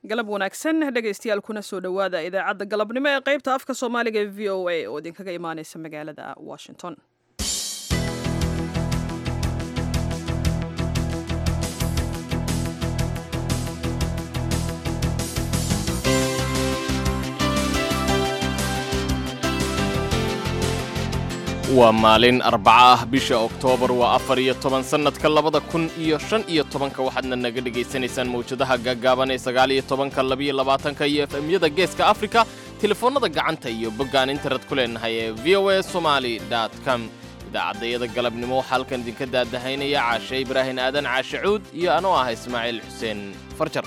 galab wanaagsan dhegaystayaal kuna soo dhowaada idaacadda galabnimo ee qaybta afka soomaaliga ee v o a oo idinkaga imaaneysa magaalada washington waa maalin arbaca ah bisha oktoobar waa afar iyo toban sannadka labada kun iyo shan iyo tobanka waxaadna naga dhegaysanaysaan mawjadaha gaggaaban ee sagaal iyo tobanka labiyo labaatanka iyo efemyada geeska afrika telefoonnada gacanta iyo boggaan internet ku leenahay ee v o a somali com idaacaddayada galabnimo waxaa halkan idinka daadahaynaya caashe ibraahin aadan caashe cuud iyo anoo ah ismaaciil xuseen farjar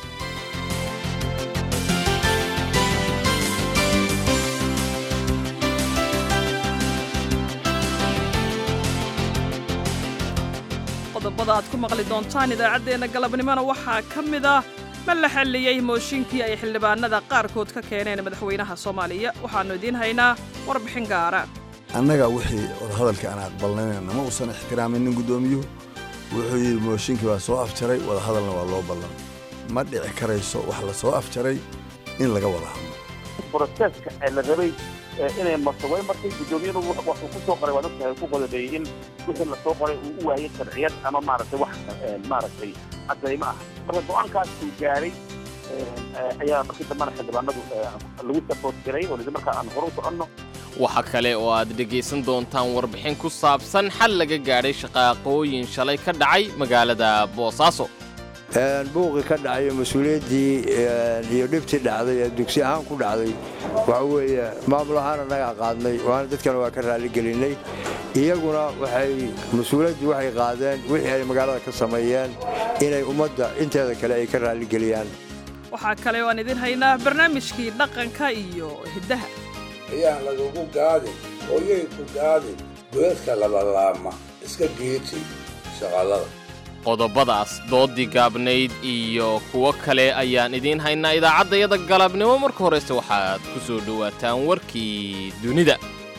qodobada aad ku maqli doontaan idaacaddeenna galabnimona waxaa ka mid ah ma la xalliyey mooshinkii ay xildhibaanada qaarkood ka keeneen madaxweynaha soomaaliya waxaannu idiin haynaa warbixin gaara annaga wixii wadahadalka aan aqbalnayna ma uusan ixtiraamin guddoomiyuhu wuxuu yidhi mooshinkii waa soo afjaray wadahadalna waa loo ballan ma dhici karayso wax la soo afjaray in laga wada hadlo broseska ee la rabay inay marto way martay guddoomiyadu waxuu ku soo qoray waa dadka ku qodobeeyey in wixii la soo qoray uu u waayay sharciyad ama maaragtay wax maaragtay caddaymo ah marka go-aankaas uu gaaray ayaa markii dambena xildhibaanadu lagu sapoort garay oo lidi markaa aan hore u soconno waxaa kale oo aad dhegaysan doontaan warbixin ku saabsan xal laga gaadhay shaqaaqooyin shalay ka dhacay magaalada boosaaso buuqii ka dhacayo mas-uuliyaddii iyo dhibtii dhacday ee dugsi ahaan ku dhacday waxa weeye maamul ahaana nagaa qaadnay waana dadkana waa ka raalligelinnay iyaguna waxay mas-uuliyaddii waxay qaadeen wixii ay magaalada ka sameeyeen inay ummadda inteeda kale ay ka raalligeliyaan waxaa kale oo aan idin haynaa barnaamijkii dhaqanka iyo hiddaha ayaan lagugu gaadin hooyay ku gaadin goyadka labalaama iska geeti shaqallada qodobadaas doodii gaabnayd iyo kuwo kale ayaan idiin haynaa idaacaddayada galabnimo marka horese waxaad ku soo dhowaataan warkii dunida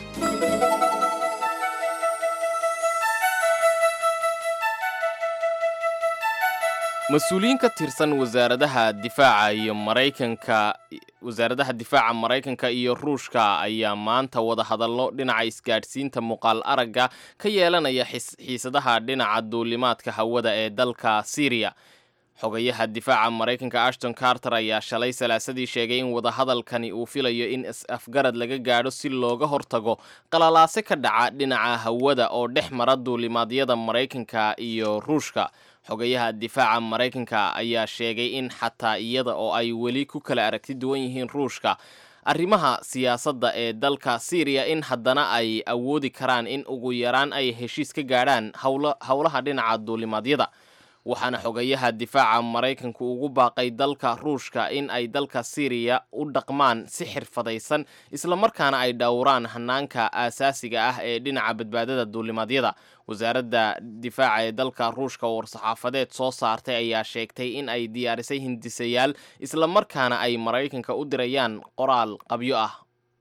mas-uuliyiin ka tirsan wasaaradaha difaaca iyo maraykanka wasaaradaha difaaca maraykanka iyo ruushka ayaa maanta wada hadallo dhinaca isgaadhsiinta muuqaal aragga ka yeelanaya xiisadaha dhinaca duulimaadka hawada ee dalka syriya xogayaha difaaca maraykanka ashton carter ayaa shalay salaasadii sheegay in wadahadalkani uu filayo in is-afgarad laga gaadho si looga hortago qalalaase ka dhaca dhinaca hawada oo dhex mara duulimaadyada maraykanka iyo ruushka xogayaha difaaca maraykanka ayaa sheegay in xataa iyada oo ay weli ku kala aragti duwan yihiin ruushka arrimaha siyaasadda ee dalka syriya in haddana ay awoodi karaan in ugu yaraan ay heshiis ka gaadhaan howlaha dhinaca duulimaadyada waxaana xogayaha difaaca maraykanku ugu baaqay dalka ruushka in ay dalka syriya u dhaqmaan si xirfadaysan islamarkaana ay dhowraan hanaanka aasaasiga ah ee dhinaca badbaadada duulimaadyada wasaaradda difaaca ee dalka ruushka war-saxaafadeed soo saartay ayaa sheegtay in ay diyaarisay hindisayaal islamarkaana ay maraykanka u dirayaan qoraal qabyo ah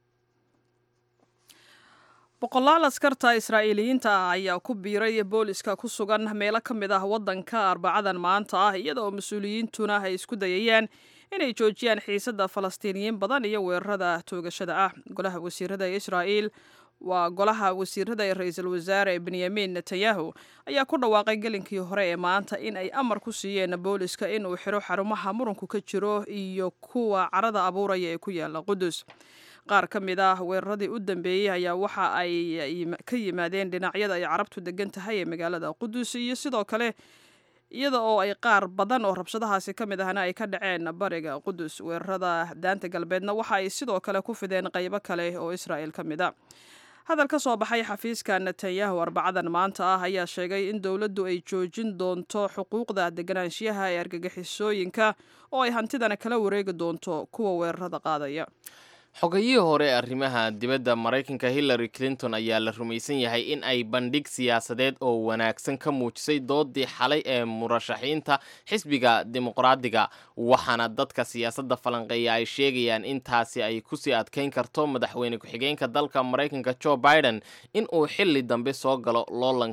boqolaal askarta israa'iiliyiinta ah ayaa ku biiray booliska ku sugan meelo ka mid ah waddanka arbacadan maanta ah iyada oo mas-uuliyiintuna ay isku dayayaan inay joojiyaan xiisadda falastiiniyiin badan iyo weerarada toogashada ah golaha wasiirada ee israa'iil waa golaha wasiirada ee ra-iisul wasaare benyamin netanyahu ayaa ku dhawaaqay gelinkii hore ee maanta in ay amar ku siiyeen booliska inuu xiro xarumaha muranku ka jiro iyo kuwa carada abuuraya ee ku yaala qudus qaar ka mid ah weeraradii u dambeeyey ayaa waxa ay ka yimaadeen dhinacyada ay carabtu degan tahay ee magaalada qudus iyo sidoo kale iyada oo ay qaar badan oo rabshadahaasi ka mid ahna ay ka dhaceen bariga qudus weerarada daanta galbeedna waxa ay sidoo kale ku fideen qaybo kale oo israa'il ka mid a hadal ka soo baxay xafiiska netanyahu arbacadan maanta ah ayaa sheegay in dowladdu ay joojin doonto xuquuqda deganaanshiyaha ee argagixisooyinka oo ay hantidana kala wareegi doonto kuwa weerarada qaadaya xogayihii hore ee arrimaha dibadda maraykanka hillary clinton ayaa la rumaysan yahay in ay bandhig siyaasadeed oo wanaagsan ka muujisay doodii xalay ee murashaxiinta xisbiga dimuqraadiga waxaana dadka siyaasadda falanqeeya ay sheegayaan in taasi ay kusii adkayn karto madaxweyne ku-xigeenka dalka maraykanka joe biden in uu xili dambe soo galo loolanka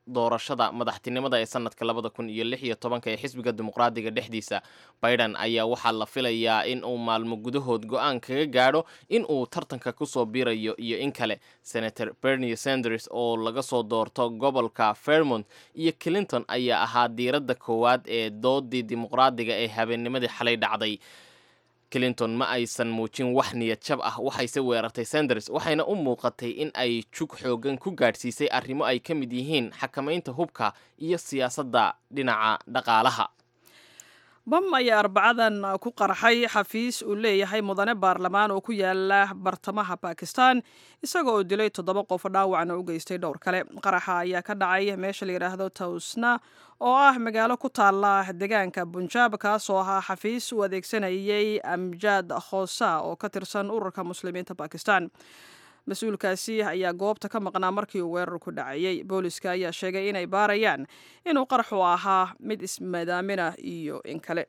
doorashada madaxtinimada ee sanadka labada kun iyo lix iyo tobanka ee xisbiga dimuqraadiga dhexdiisa biden ayaa waxaa la filayaa in uu maalmo gudahood go-aan kaga gaadho in uu tartanka kusoo biirayo iyo in kale senator bernie sanders oo laga soo doorto gobolka fairmont iyo clinton ayaa ahaa diiradda koowaad ee doodii dimuqraadiga ee habeennimadii xalay dhacday clinton ma aysan muujin wax niyad jab ah waxayse weerartay sanders waxayna u muuqatay in ay jug xoogan ku gaadhsiisay arrimo ay ka mid yihiin xakamaynta hubka iyo siyaasadda dhinaca dhaqaalaha bam ayaa arbacadan ku qarxay xafiis uu leeyahay mudane baarlamaan oo ku yaala bartamaha bakistan isaga oo dilay toddoba qof dhaawacna u geystay dhowr kale qaraxa ayaa ka dhacay meesha la yidhaahdo tawsna oo ah magaalo ku taala deegaanka bunjaab kaasoo ahaa xafiis uu adeegsanayay amjaad khoosa oo ka tirsan ururka muslimiinta bakistan mas-uulkaasi ayaa goobta ka maqnaa markii uu weerarku dhacayay booliska ayaa sheegay inay baarayaan inuu qaraxu ahaa mid ismadaamina iyo in kale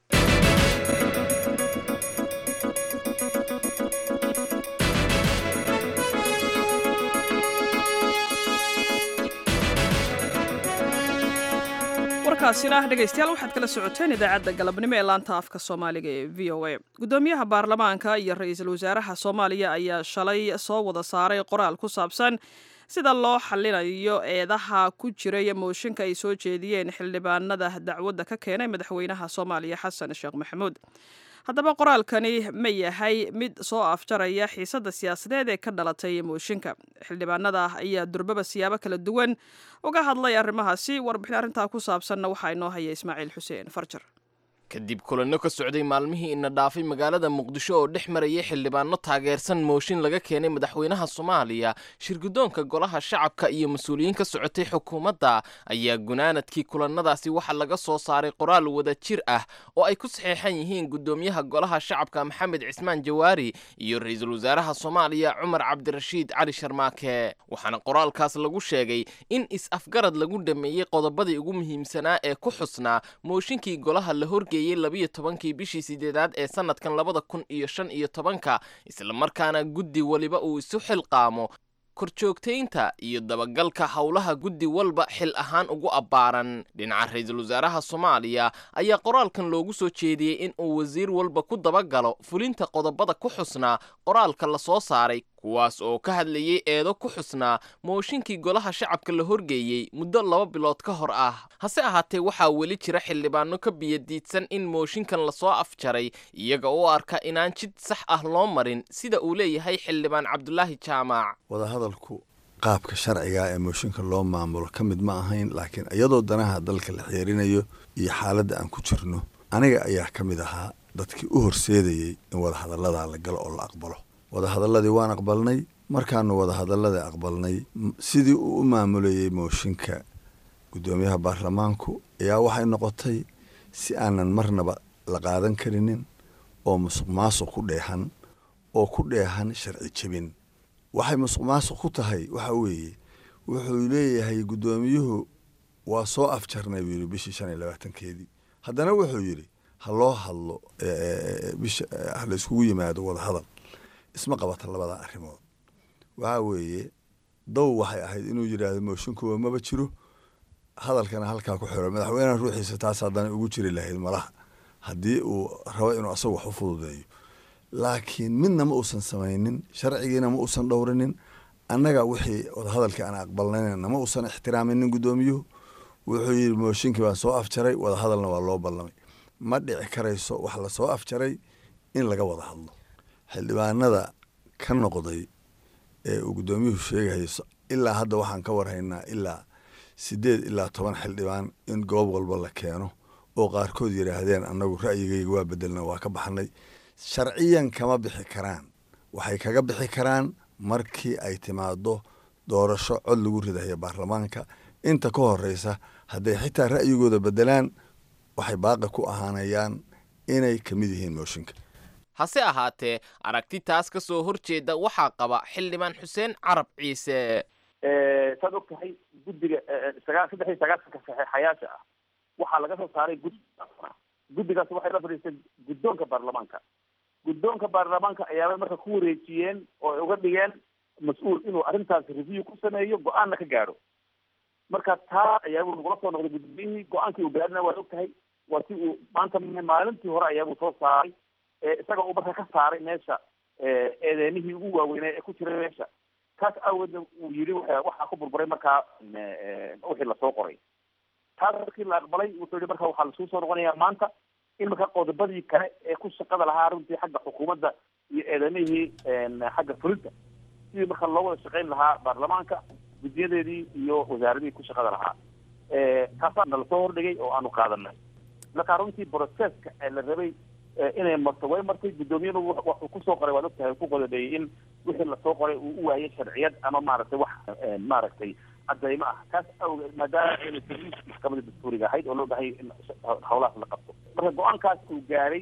warkaasina dhegaystayaal waxaad kala socoteen idaacadda galabnimo ee laanta afka soomaaliga ee v o a guddoomiyaha baarlamaanka iyo ra-iisul wasaaraha soomaaliya ayaa shalay soo wada saaray qoraal ku saabsan sida loo xallinayo eedaha ku jiray mooshinka ay soo jeediyeen xildhibaanada dacwadda ka keenay madaxweynaha soomaaliya xasan sheekh maxamuud haddaba qoraalkani ma yahay mid soo afjaraya xiisadda siyaasadeed ee ka dhalatay mooshinka xildhibaanada ayaa durbaba siyaabo kala duwan uga hadlay arrimahaasi warbixin arrintaa ku saabsanna waxaa inoo haya ismaaciil xuseen farjar kadib kulanno ka socday maalmihii ina dhaafay magaalada muqdisho oo dhex marayay xildhibaano taageersan mooshin laga keenay madaxweynaha soomaaliya shirguddoonka golaha shacabka iyo mas-uuliyiin ka socotay xukuumadda ayaa gunaanadkii kulannadaasi waxaa laga soo saaray qoraal wada jir ah oo ay ku saxeexan yihiin guddoomiyaha golaha shacabka maxamed cismaan jawaari iyo ra-iisul wasaaraha soomaaliya cumar cabdirashiid cali sharmaake waxaana qoraalkaas lagu sheegay in is-afgarad lagu dhameeyey qodobadii ugu muhiimsanaa ee ku xusnaa mooshinkii golaha la horgeeyey labiyo tobankii bishii sideedaad ee sanadkan labada kun iyo shan iyo tobanka islamarkaana guddi weliba uu isu xilqaamo korjoogtaynta iyo dabagalka howlaha guddi walba xil ahaan ugu abbaaran dhinaca ra-iisul wasaaraha soomaaliya ayaa qoraalkan loogu soo jeediyey in uu wasiir walba ku dabagalo fulinta qodobada ku xusnaa qoraalka la soo saaray kuwaas oo ka hadlayay eedo ku xusnaa mooshinkii golaha shacabka la horgeeyey muddo laba bilood ka hor ah hase ahaatee waxaa weli jira xildhibaano ka biyadiidsan in mooshinkan lasoo afjaray iyaga u arka inaan jid sax ah loo marin sida uu leeyahay xildhibaan cabdulaahi jaamac wadahadalku qaabka sharciga ee mooshinka loo maamulo ka mid ma ahayn laakiin iyadoo danaha dalka la xeerinayo iyo xaaladda aan ku jirno aniga ayaa ka mid ahaa dadkii u horseedayey in wadahadalladaa la galo oo la aqbalo wadahadalladii waan aqbalnay markaanu wadahadalladii aqbalnay sidii uu u maamulayey mooshinka guddoomiyaha baarlamaanku ayaa waxay noqotay si aanan marnaba la qaadan karinin oo musuq maasuq ku dheehan oo ku dheehan sharci jebin waxay musuq maasuq ku tahay waxa weeye wuxuu leeyahay guddoomiyuhu waa soo afjarnay buu yidhi bishii shan iyo labaatankeedii haddana wuxuu yidhi ha loo hadlo bisha ha la iskugu yimaado wadahadal isma qabata labada arrimood waxaa weeye dow waxay ahayd inuu yidhaahdo mooshinkuwa maba jiro hadalkana halkaa ku xiro madaxweyneha ruuxiisa taas haddana ugu jiri lahayd malaha haddii uu rabo inuu asagu wax u fududeeyo laakiin midna ma uusan samaynin sharcigiina ma uusan dhowrinin annaga wixii wadahadalkii aan aqbalnayna ma uusan ixtiraaminin guddoomiyuhu wuxuu yidhi mooshinkii baan soo afjaray wadahadalna waa loo ballamay ma dhici karayso wax lasoo afjaray in laga wada hadlo xildhibaanada ka noqday ee uu guddoomiyuhu sheegayo ilaa hadda waxaan ka warhaynaa ilaa siddeed ilaa toban xildhibaan in goob walba la keeno oo qaarkood yidhaahdeen annagu ra'yigayga waa bedelna waa ka baxnay sharciyan kama bixi karaan waxay kaga bixi karaan markii ay timaado doorasho cod lagu ridayo baarlamaanka inta ka horeysa hadday xitaa ra'yigooda bedelaan waxay baaqi ku ahaanayaan inay ka mid yihiin mooshinka hase ahaatee aragti taas ka soo horjeeda waxaa qaba xildhibaan xuseen carab ciise saad og tahay guddiga sagaa saddex iyo sagaasanka saxeexayaasha ah waxaa laga soo saaray guddi guddigaas waxay la fadhiistay guddoonka baarlamaanka guddoonka baarlamaanka ayaabay marka ku wareejiyeen oo ay uga dhigeen mas-uul inuu arrintaas review ku sameeyo go-aanna ka gaadho marka taa ayaabuu nagula soo noqday guddoomiyihii go-aankii uu gaarina waad og tahay waa si uu maanta maalintii hore ayaabuu soo saaray isaga uu marka ka saaray meesha eedeemihii ugu waaweynaa ee ku jiray meesha taas aawoodna uu yiri waxaa ku burburay markaa wixii lasoo qoray taas markii la aqbalay wuxuu yihi marka waxaa lasuu soo noqonayaa maanta in marka qodobadii kale ee ku shaqada lahaa runtii xagga xukuumadda iyo eedamihii xagga fulinta sidii marka loo wada shaqayn lahaa baarlamaanka guddiyadeedii iyo wasaaradihii ku shaqada lahaa taasaa nala soo hordhigay oo aanu qaadanay marka runtii processka ee la rabay inay marto way martay guddoomiyadu waxuu kusoo qoray waad ogtahay ku qodobeeyey in wixii lasoo qoray uu u waayay sharciyad ama maaragtay wax maaragtay cadaymo ah taas awgeed maadaama ayna serviis maxkamada dastuuriga ahayd oo loo bahay in hawlahaas la qabto marka go-aankaas uu gaaray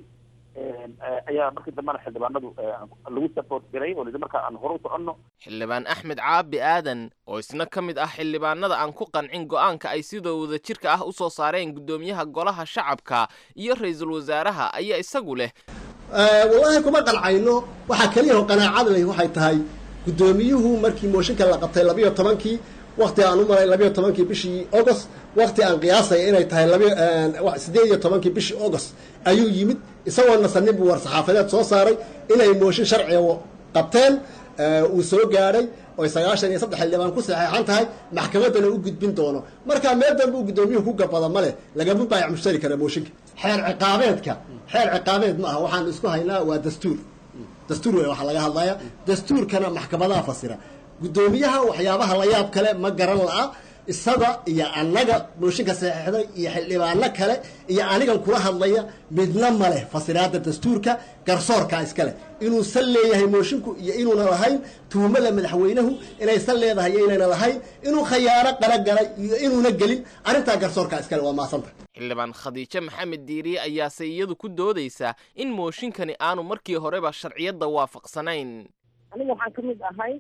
ayaa markii dambena xildhibaanadu lagu support garay oo lidi marka aan hore u soconno xildhibaan axmed caabi aadan oo isna ka mid ah xildhibaanada aan ku qancin go'aanka ay sidoo wada jirka ah u soo saareen guddoomiyaha golaha shacabka iyo ra-iisul wasaaraha ayaa isagu leh wallaahi kuma qancayno waxaa keliya oo qanaacadleh waxay tahay guddoomiyuhu markii mooshinka la qabtay labiyo tobankii wakti aan u maray labiyo tobankii bishii august wakti aan qiyaasaya inay tahay sideed iyo tobankii bishii august ayuu yimid isagoo nasanin buu war saxaafadeed soo saaray inay mooshin sharciga qabteen uu soo gaadhay oy sagaashan iyo saddex xildhibaan ku saxeexan tahay maxkamaddana u gudbin doono marka meel danba uu guddoomiyuhu ku gabada ma leh lagama baayac mushtari kara mooshinka xeer ciqaabeedka xeer ciqaabeed ma aha waxaan isku haynaa waa dastuur dastuur wey waxaa laga hadlaya dastuurkana maxkamadaha fasira guddoomiyaha waxyaabaha la yaab kale ma garan la'a isaga iyo annaga mooshinka saxeixday iyo xildhibaano kale iyo anigan kula hadlaya midna ma leh fasiraada dastuurka garsoorkaa iska leh inuusan leeyahay mooshinku iyo inuuna lahayn tuhumada madaxweynuhu inaysan leedahay iyo inayna lahayn inuu khayaano qaragalay iyo inuuna gelin arrintaa garsoorkaa iskale waa maasanta xildhibaan khadiijo maxamed diiriye ayaase iyadu ku doodaysaa in mooshinkani aanu markii horeba sharciyadda waafaqsanayn aniga waxaan ka mid ahay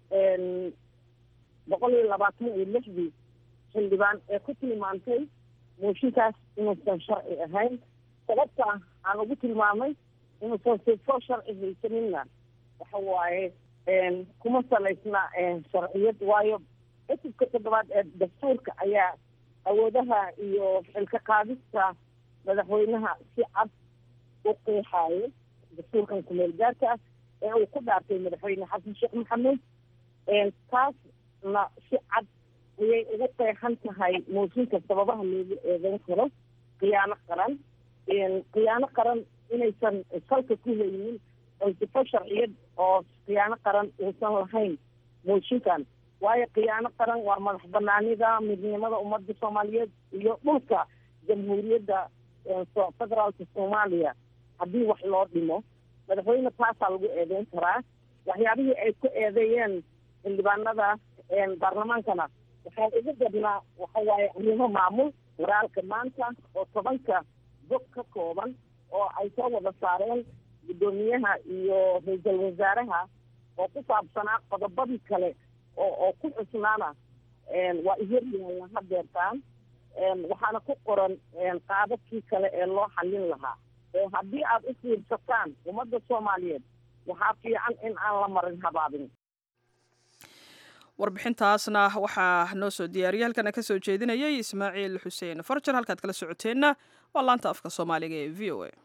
boqol iyo labaatan iyo lixdii xildhibaan ee ku tilmaantay mooshinkaas inuusan sharci ahayn sababta aan ugu tilmaamay inuusan sifo sharci haysaninna waxa waaye kuma salaysna sharciyad waayo cutubka toddobaad ee dastuurka ayaa awoodaha iyo xilka qaadista madaxweynaha si cad u qeexaayo dastuurkan kumeel gaarka ah ee uu ku dhaartay madaxweyne xasan sheekh maxamed taasna si cad ayay ugu qeexan tahay mooshinka sababaha loogu eedeyn karo khiyaano qaran khiyaano qaran inaysan salka ku haynin oo sifo sharciyad oo khiyaano qaran uusan lahayn mooshinkan waayo khiyaano qaran waa madax banaanida midnimada ummadda soomaaliyeed iyo dhulka jamhuuriyadda federaalka soomaaliya haddii wax loo dhimo madaxweyne taasaa lagu eedeyn karaa waxyaabihii ay ku eedeeyeen xildhibaanada baarlamaankana waxaa ugu badnaa waxa waaye arrimo maamul waraalka maanta oo tobanka bog ka kooban oo ay soo wada saareen guddoomiyaha iyo ra-iisul wasaaraha oo ku saabsanaa qodobadii kale oo oo ku xusnaana waa ihor yaalla hadeertaan waxaana ku qoran qaadadkii kale ee loo xallin lahaa haddii aad u fiirsataan ummadda soomaaliyeed waxaa fiican in aan la marin habaabin warbixintaasna waxaa noo soo diyaariyay halkana ka soo jeedinayay ismaaciil xuseen farjar halkaad kala socoteenna waa laanta afka soomaaliga ee v o a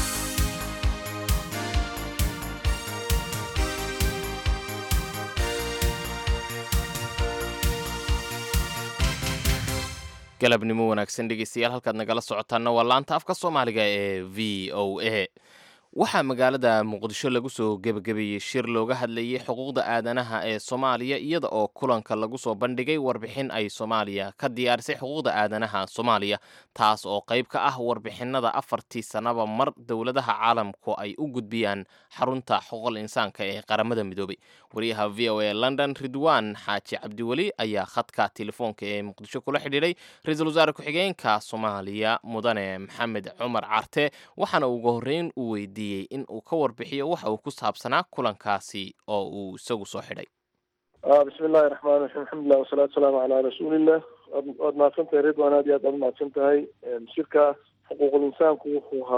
galabnimo wanaagsan dhegeystayaal halkaad nagala socotaanna waa laanta afka soomaaliga ee v o a waxaa magaalada muqdisho lagu soo gebagabeeyey shir looga hadlayay xuquuqda aadanaha ee soomaaliya iyada oo kulanka lagu soo bandhigay warbixin ay soomaaliya ka diyaarisay xuquuqda aadanaha soomaaliya taas oo qayb ka ah warbixinada afartii sannaba mar dowladaha caalamku ay u gudbiyaan xarunta xuquuqal insaanka ee qaramada midoobay wariyaha v o a london ridwan xaaji cabdiweli ayaa khadka telefoonka ee muqdisho kula xidhiidhay ra-iisul wasaare ku-xigeenka soomaaliya mudane maxamed cumar carte waxaana ugu horreyn u weydiiyey in uu ka warbixiyo waxa uu ku saabsanaa kulankaasi oo uu isagu soo xidhay bismi illahi raxmaan raxiim alxamdulilah wasalaatu wasalaamu calaa rasuulillah waad mahadsan tahay ridwan aad iyo aad aad umahadsan tahay shirka xuquuqul insaanku wuxuu ahaa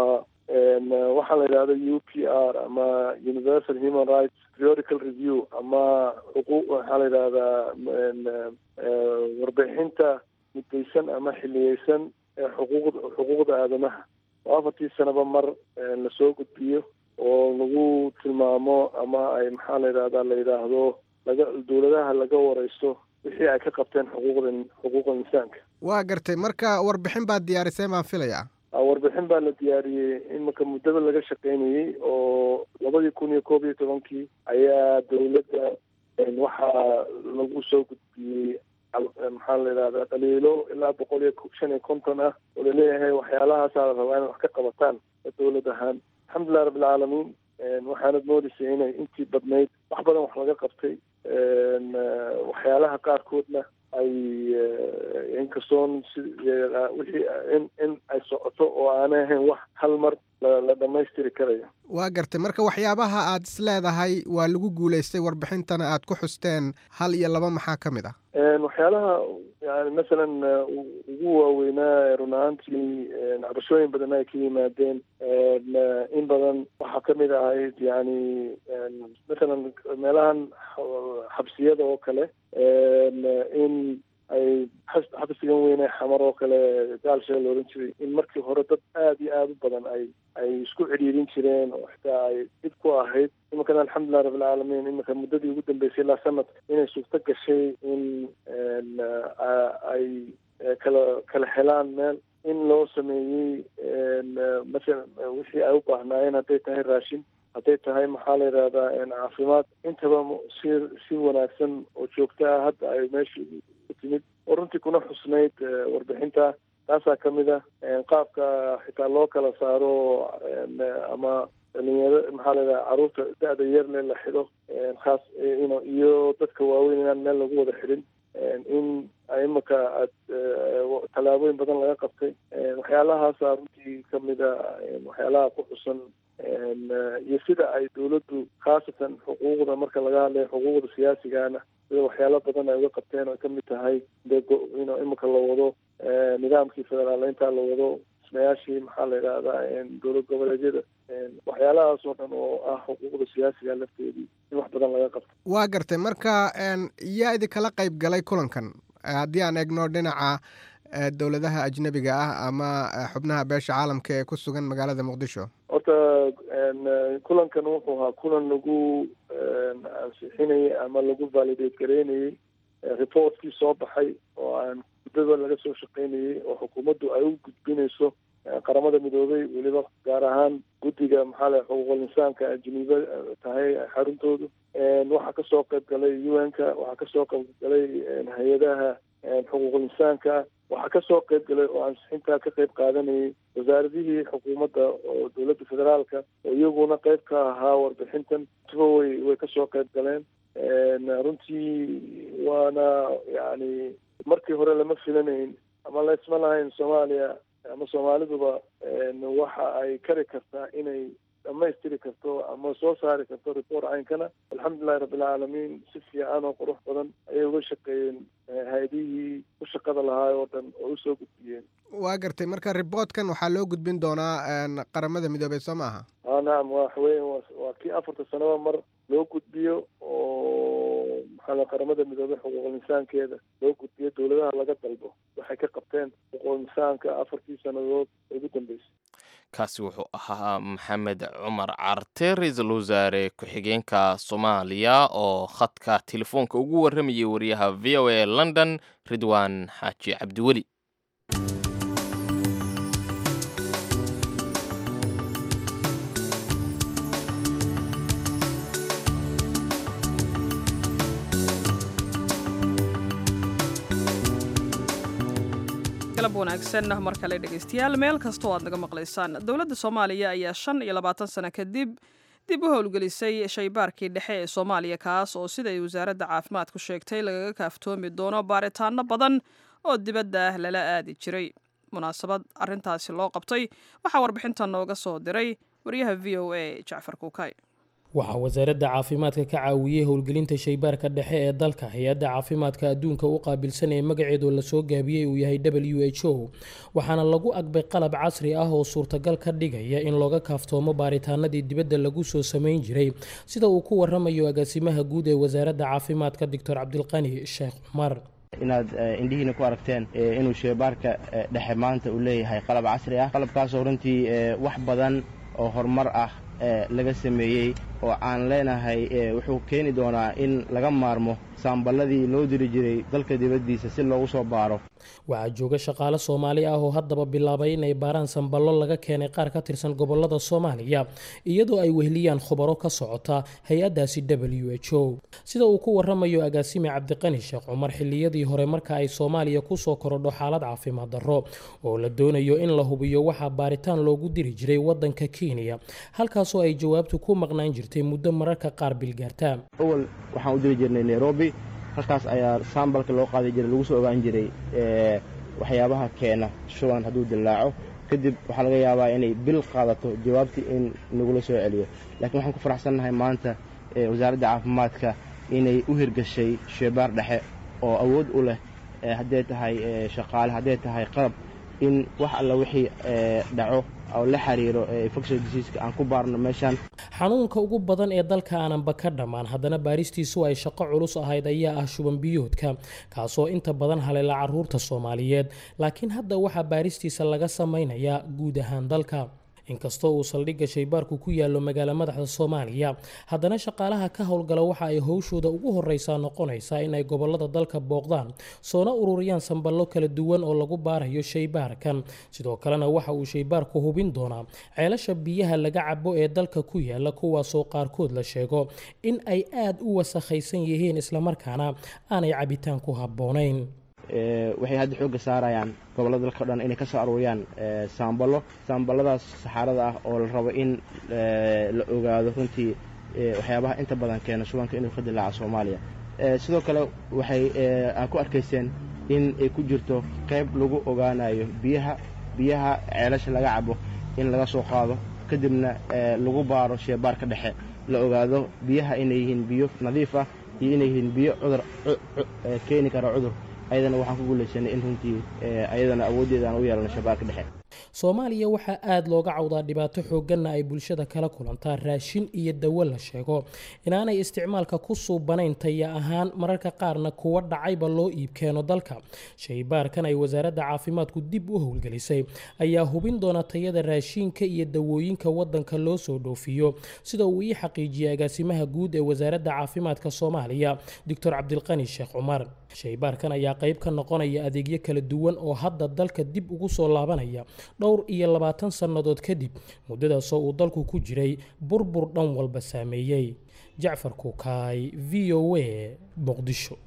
waxaa la yidhahda u p r ama universal human rights periodical review ama xuquuq waxaa la yidhahdaa warbixinta muddaysan ama xiliyeysan ee xuquuqda xuquuqda aadamaha oo afartii sanaba mar lasoo gudbiyo oo lagu tilmaamo ama ay maxaa la yidhahdaa la yidhaahdo laga dowladaha laga wareysto wixii ay ka qabteen xuquuqda xuquuqda insaanka waa gartay marka warbixin baad diyaarisay baan filayaa warbixin baa la diyaariyey iminka muddaba laga shaqeynayey oo labadii kun iyo koob iyo tobankii ayaa dowladda waxaa lagu soo gudbiyey maxaa la yidhahdaa dhaliilo ilaa boqol iyo shan iyo konton ah oo laleeyahay waxyaalahaasaa la rabaa inay wax ka qabataan dowlad ahaan alxamdulilah rabbilcaalamiin waxaanad moodaysay inay intii badnayd wax badan wax laga qabtay waxyaalaha qaarkoodna ay inkastoon si wixii in in ay socoto oo aanay ahayn wax hal mar la dhammaystiri karayo waa gartay marka waxyaabaha aad is leedahay waa lagu guulaystay warbixintana aad ku xusteen hal iyo laba maxaa ka mid ah waxyaalaha yani masalan ugu waaweynaa run ahaantii cabashooyin badan ay ka yimaadeen in badan waxaa kamid ahayd yani masalan meelahan xabsiyada oo kale in ay xabsigan weyne xamar oo kale gaalshee la ohan jiray in markii hore dad aada iyo aada u badan ay ay isku cidhiirin jireen oo xitaa ay dhib ku ahayd iminkana alxamdulilah rabbilcaalamiin iminka muddadii ugu dambeysay ilaa sanad inay suurto gashay in ay kala kala helaan meel in loo sameeyey masalan wixii ay u baahnaayeen hadday tahay raashin hadday tahay maxaa la yidhahdaa caafimaad intaba si si wanaagsan oo joogto ah hadda ay meesha ku timid oo runtii kuna xusnayd warbixinta taasaa kamid ah qaabka xitaa loo kala saaro ama dhalinyaro maxaa la yidhaha carruurta da-da yarle la xidho khaas iyo dadka waaweyn inaan meel lagu wada xidhin in imika aad tallaabooyin badan laga qabtay waxyaalahaasa runtii kamida waxyaalaha ku xusan iyo sida ay dowladdu khaasatan xuquuqda marka laga hadlayo xuquuqda siyaasigana sida waxyaalo badan ay uga qabteen oo kamid tahay de in imika la wado nidaamkii federaaleynta la wado dhismayaashii maxaa la yidhahdaa dowlad goboleedyada waxyaalahaas oo dhan oo ah xuquuqda siyaasiga lafteedii in wax badan laga qabto waa gartay marka yaa idinkala qayb galay kulankan haddii aan eegno dhinaca dowladaha ajnebiga ah ama xubnaha beesha caalamka ee ku sugan magaalada muqdisho horta kulankan wuxuu ahaa kulan lagu ansixinayay ama lagu validate gareynayey reportkii soo baxay oo aan muddada laga soo shaqeynayey oo xukuumaddu ay u gudbinayso qaramada midoobay weliba gaar ahaan guddiga maxaa la xuquuqul insaanka geneva tahay xaruntoodu waxaa kasoo qayb galay u n ka waxaa kasoo qayb galay hay-adaha xuquuqul insaanka waxaa kasoo qayb galay oo ansixintaa ka qayb qaadanayay wasaaradihii xukuumadda oo dowladda federaalka oo iyaguna qayb ka ahaa warbixintan tuba way way kasoo qayb galeen runtii waana yani markii hore lama filanayn ama laysma lahayn soomaaliya ama soomaaliduba waxa ay kari kartaa inay dhamaystiri karto ama soo saari karto report caynkana alxamdulilahi rabbilcaalamiin si fiican oo qurux badan ayay uga shaqeeyeen hay-adihii ku shaqada lahaa oo dhan oo usoo gudbiyeen waa gartay marka riboortkan waxaa loo gudbin doonaa qaramada midoobey soo maaha a nacam waxaweya waa kii afarta sanaba mar loo gudbiyo oo maxaa qaramada midoobey xuquuqul insaankeeda loo gudbiyo dowladaha laga dalbo waxay ka qabteen xuquuqul insaanka afartii sannadood ugu dambeysay kaasi wuxuu ahaa maxamed cumar carte ra-iisul wasaare ku-xigeenka soomaaliya oo khadka telefoonka ugu warramayay wariyaha v o a london ridwaan xaaji cabdiweli galab wanaagsan mar kale dhegaystayaal meel kastoo aad naga maqlaysaan dowladda soomaaliya ayaa shan iyo labaatan sano kadib dib u howlgelisay shaybaarkii dhexe ee soomaaliya kaas oo siday wasaaradda caafimaadku sheegtay lagaga kaaftoomi doono baaritaano badan oo dibadda ah lala aadi jiray munaasabad arintaasi loo qabtay waxaa warbixintan nooga soo diray wariyaha v o a jacfar kuukay waxaa wasaaradda caafimaadka ka caawiyey howlgelinta shaybaarka dhexe ee dalka hay-adda caafimaadka adduunka u qaabilsan ee magaceedu lasoo gaabiyey uu yahay w h o waxaana lagu agbay qalab casri ah oo suurtagal ka dhigaya in looga kaaftoomo baaritaanadii dibadda lagu soo samayn jiray sida uu ku waramayo agaasimaha guud ee wasaaradda caafimaadka doctor cabdilqani sheekh cumar inaad indhihiina ku aragteen inuu shaybaarka dhexe maanta uu leeyahay qalab casri ah qalabkaasoo runtii wax badan oo horumar ah laga sameeyey oo aan leenahay wuxuu keeni doonaa in laga maarmo saamballadii loo diri jiray dalka dibaddiisa si loogu soo baaro waxaa jooga shaqaale soomaali ah oo haddaba bilaabay inay baaraan samballo laga keenay qaar ka tirsan gobolada soomaaliya iyadoo ay wehliyaan khubaro ka socota hay-addaasi w h o sida uu ku waramayo agaasime cabdiqani sheekh cumar xilliyadii hore marka ay soomaaliya kusoo korodho xaalad caafimaad darro oo la doonayo in la hubiyo waxaa baaritaan loogu diri jiray wadanka kenya halkaasoo ay jawaabtu ku maqnaan jirtay muddo mararka qaar bilgaarta awal waxaan u diri jirnay nairobi halkaas ayaa saambalka loo qaadi jiray lagu soo ogaan jiray waxyaabaha keena shuban hadduu dillaaco kadib waxaa laga yaabaa inay bil qaadato jawaabtii in nagula soo celiyo laakiin waxaan ku faraxsannahay maanta wasaaradda caafimaadka inay u hirgashay sheebaar dhexe oo awood u leh hadday tahay shaqaale hadday tahay qalab in wax alla wixii dhaco oo la xiriiro infection diseaska aan ku baarno meeshaan xanuunka ugu badan ee dalka aananba ka dhammaan haddana baaristiisu ay shaqo culus ahayd ayaa ah shuban biyoodka kaasoo inta badan haleela caruurta soomaaliyeed laakiin hadda waxaa baaristiisa laga samaynayaa guud ahaan dalka inkastoo uu saldhigga shaybaarku ku yaallo magaalo madaxda soomaaliya haddana shaqaalaha ka howlgala waxa ay howshooda ugu horreysaa noqonaysaa in ay gobolada dalka booqdaan soona ururiyaan samballo kala duwan oo lagu baarayo shaybaarkan sidoo kalena waxa uu shaybaarku hubin doonaa ceelasha biyaha laga cabo ee dalka ku yaala kuwaasoo qaarkood la sheego in ay aad u wasakhaysan yihiin islamarkaana aanay cabitaan ku habboonayn waxay hadda xoogga saarayaan gobollada dalka o dhan inay ka soo aruuriyaan saamballo saamballadaas saxaarada ah oo la rabo in la ogaado runtii waxyaabaha inta badan keena shubanka inuu ka dilaaco soomaaliya sidoo kale waxay aan ku arkayseen in ay ku jirto qayb lagu ogaanayo biyaha biyaha ceelasha laga cabo in laga soo qaado kadibna lagu baaro sheebaarka dhexe la ogaado biyaha inay yihiin biyo nadiif ah iyo inay yihiin biyo cudur keeni kara cudur ayadana waxaan ku guulaysanay in runtii ayadana awooddeeda aan u yeelano shabaarka dhexe soomaaliya waxaa aada looga cawdaa dhibaato xoogganna ay bulshada kala kulantaa raashin iyo dawo la sheego inaanay isticmaalka ku suubanayn taya ahaan mararka qaarna kuwa dhacayba loo iib keeno dalka shaybaarkan ay wasaaradda caafimaadku dib u howlgelisay ayaa hubin doona tayada raashiinka iyo dawooyinka wadanka loo soo dhoofiyo sida uu ii xaqiijiyey agaasimaha guud ee wasaaradda caafimaadka soomaaliya doctor cabdilqani sheekh cumar shaybaarkan ayaa qayb ka noqonaya adeegyo kala duwan oo hadda dalka dib ugu soo laabanaya dhowr iyo labaatan sannadood kadib muddadaasoo uu dalku ku jiray burbur dhan walba saameeyey jacfar kuukaay v o a muqdisho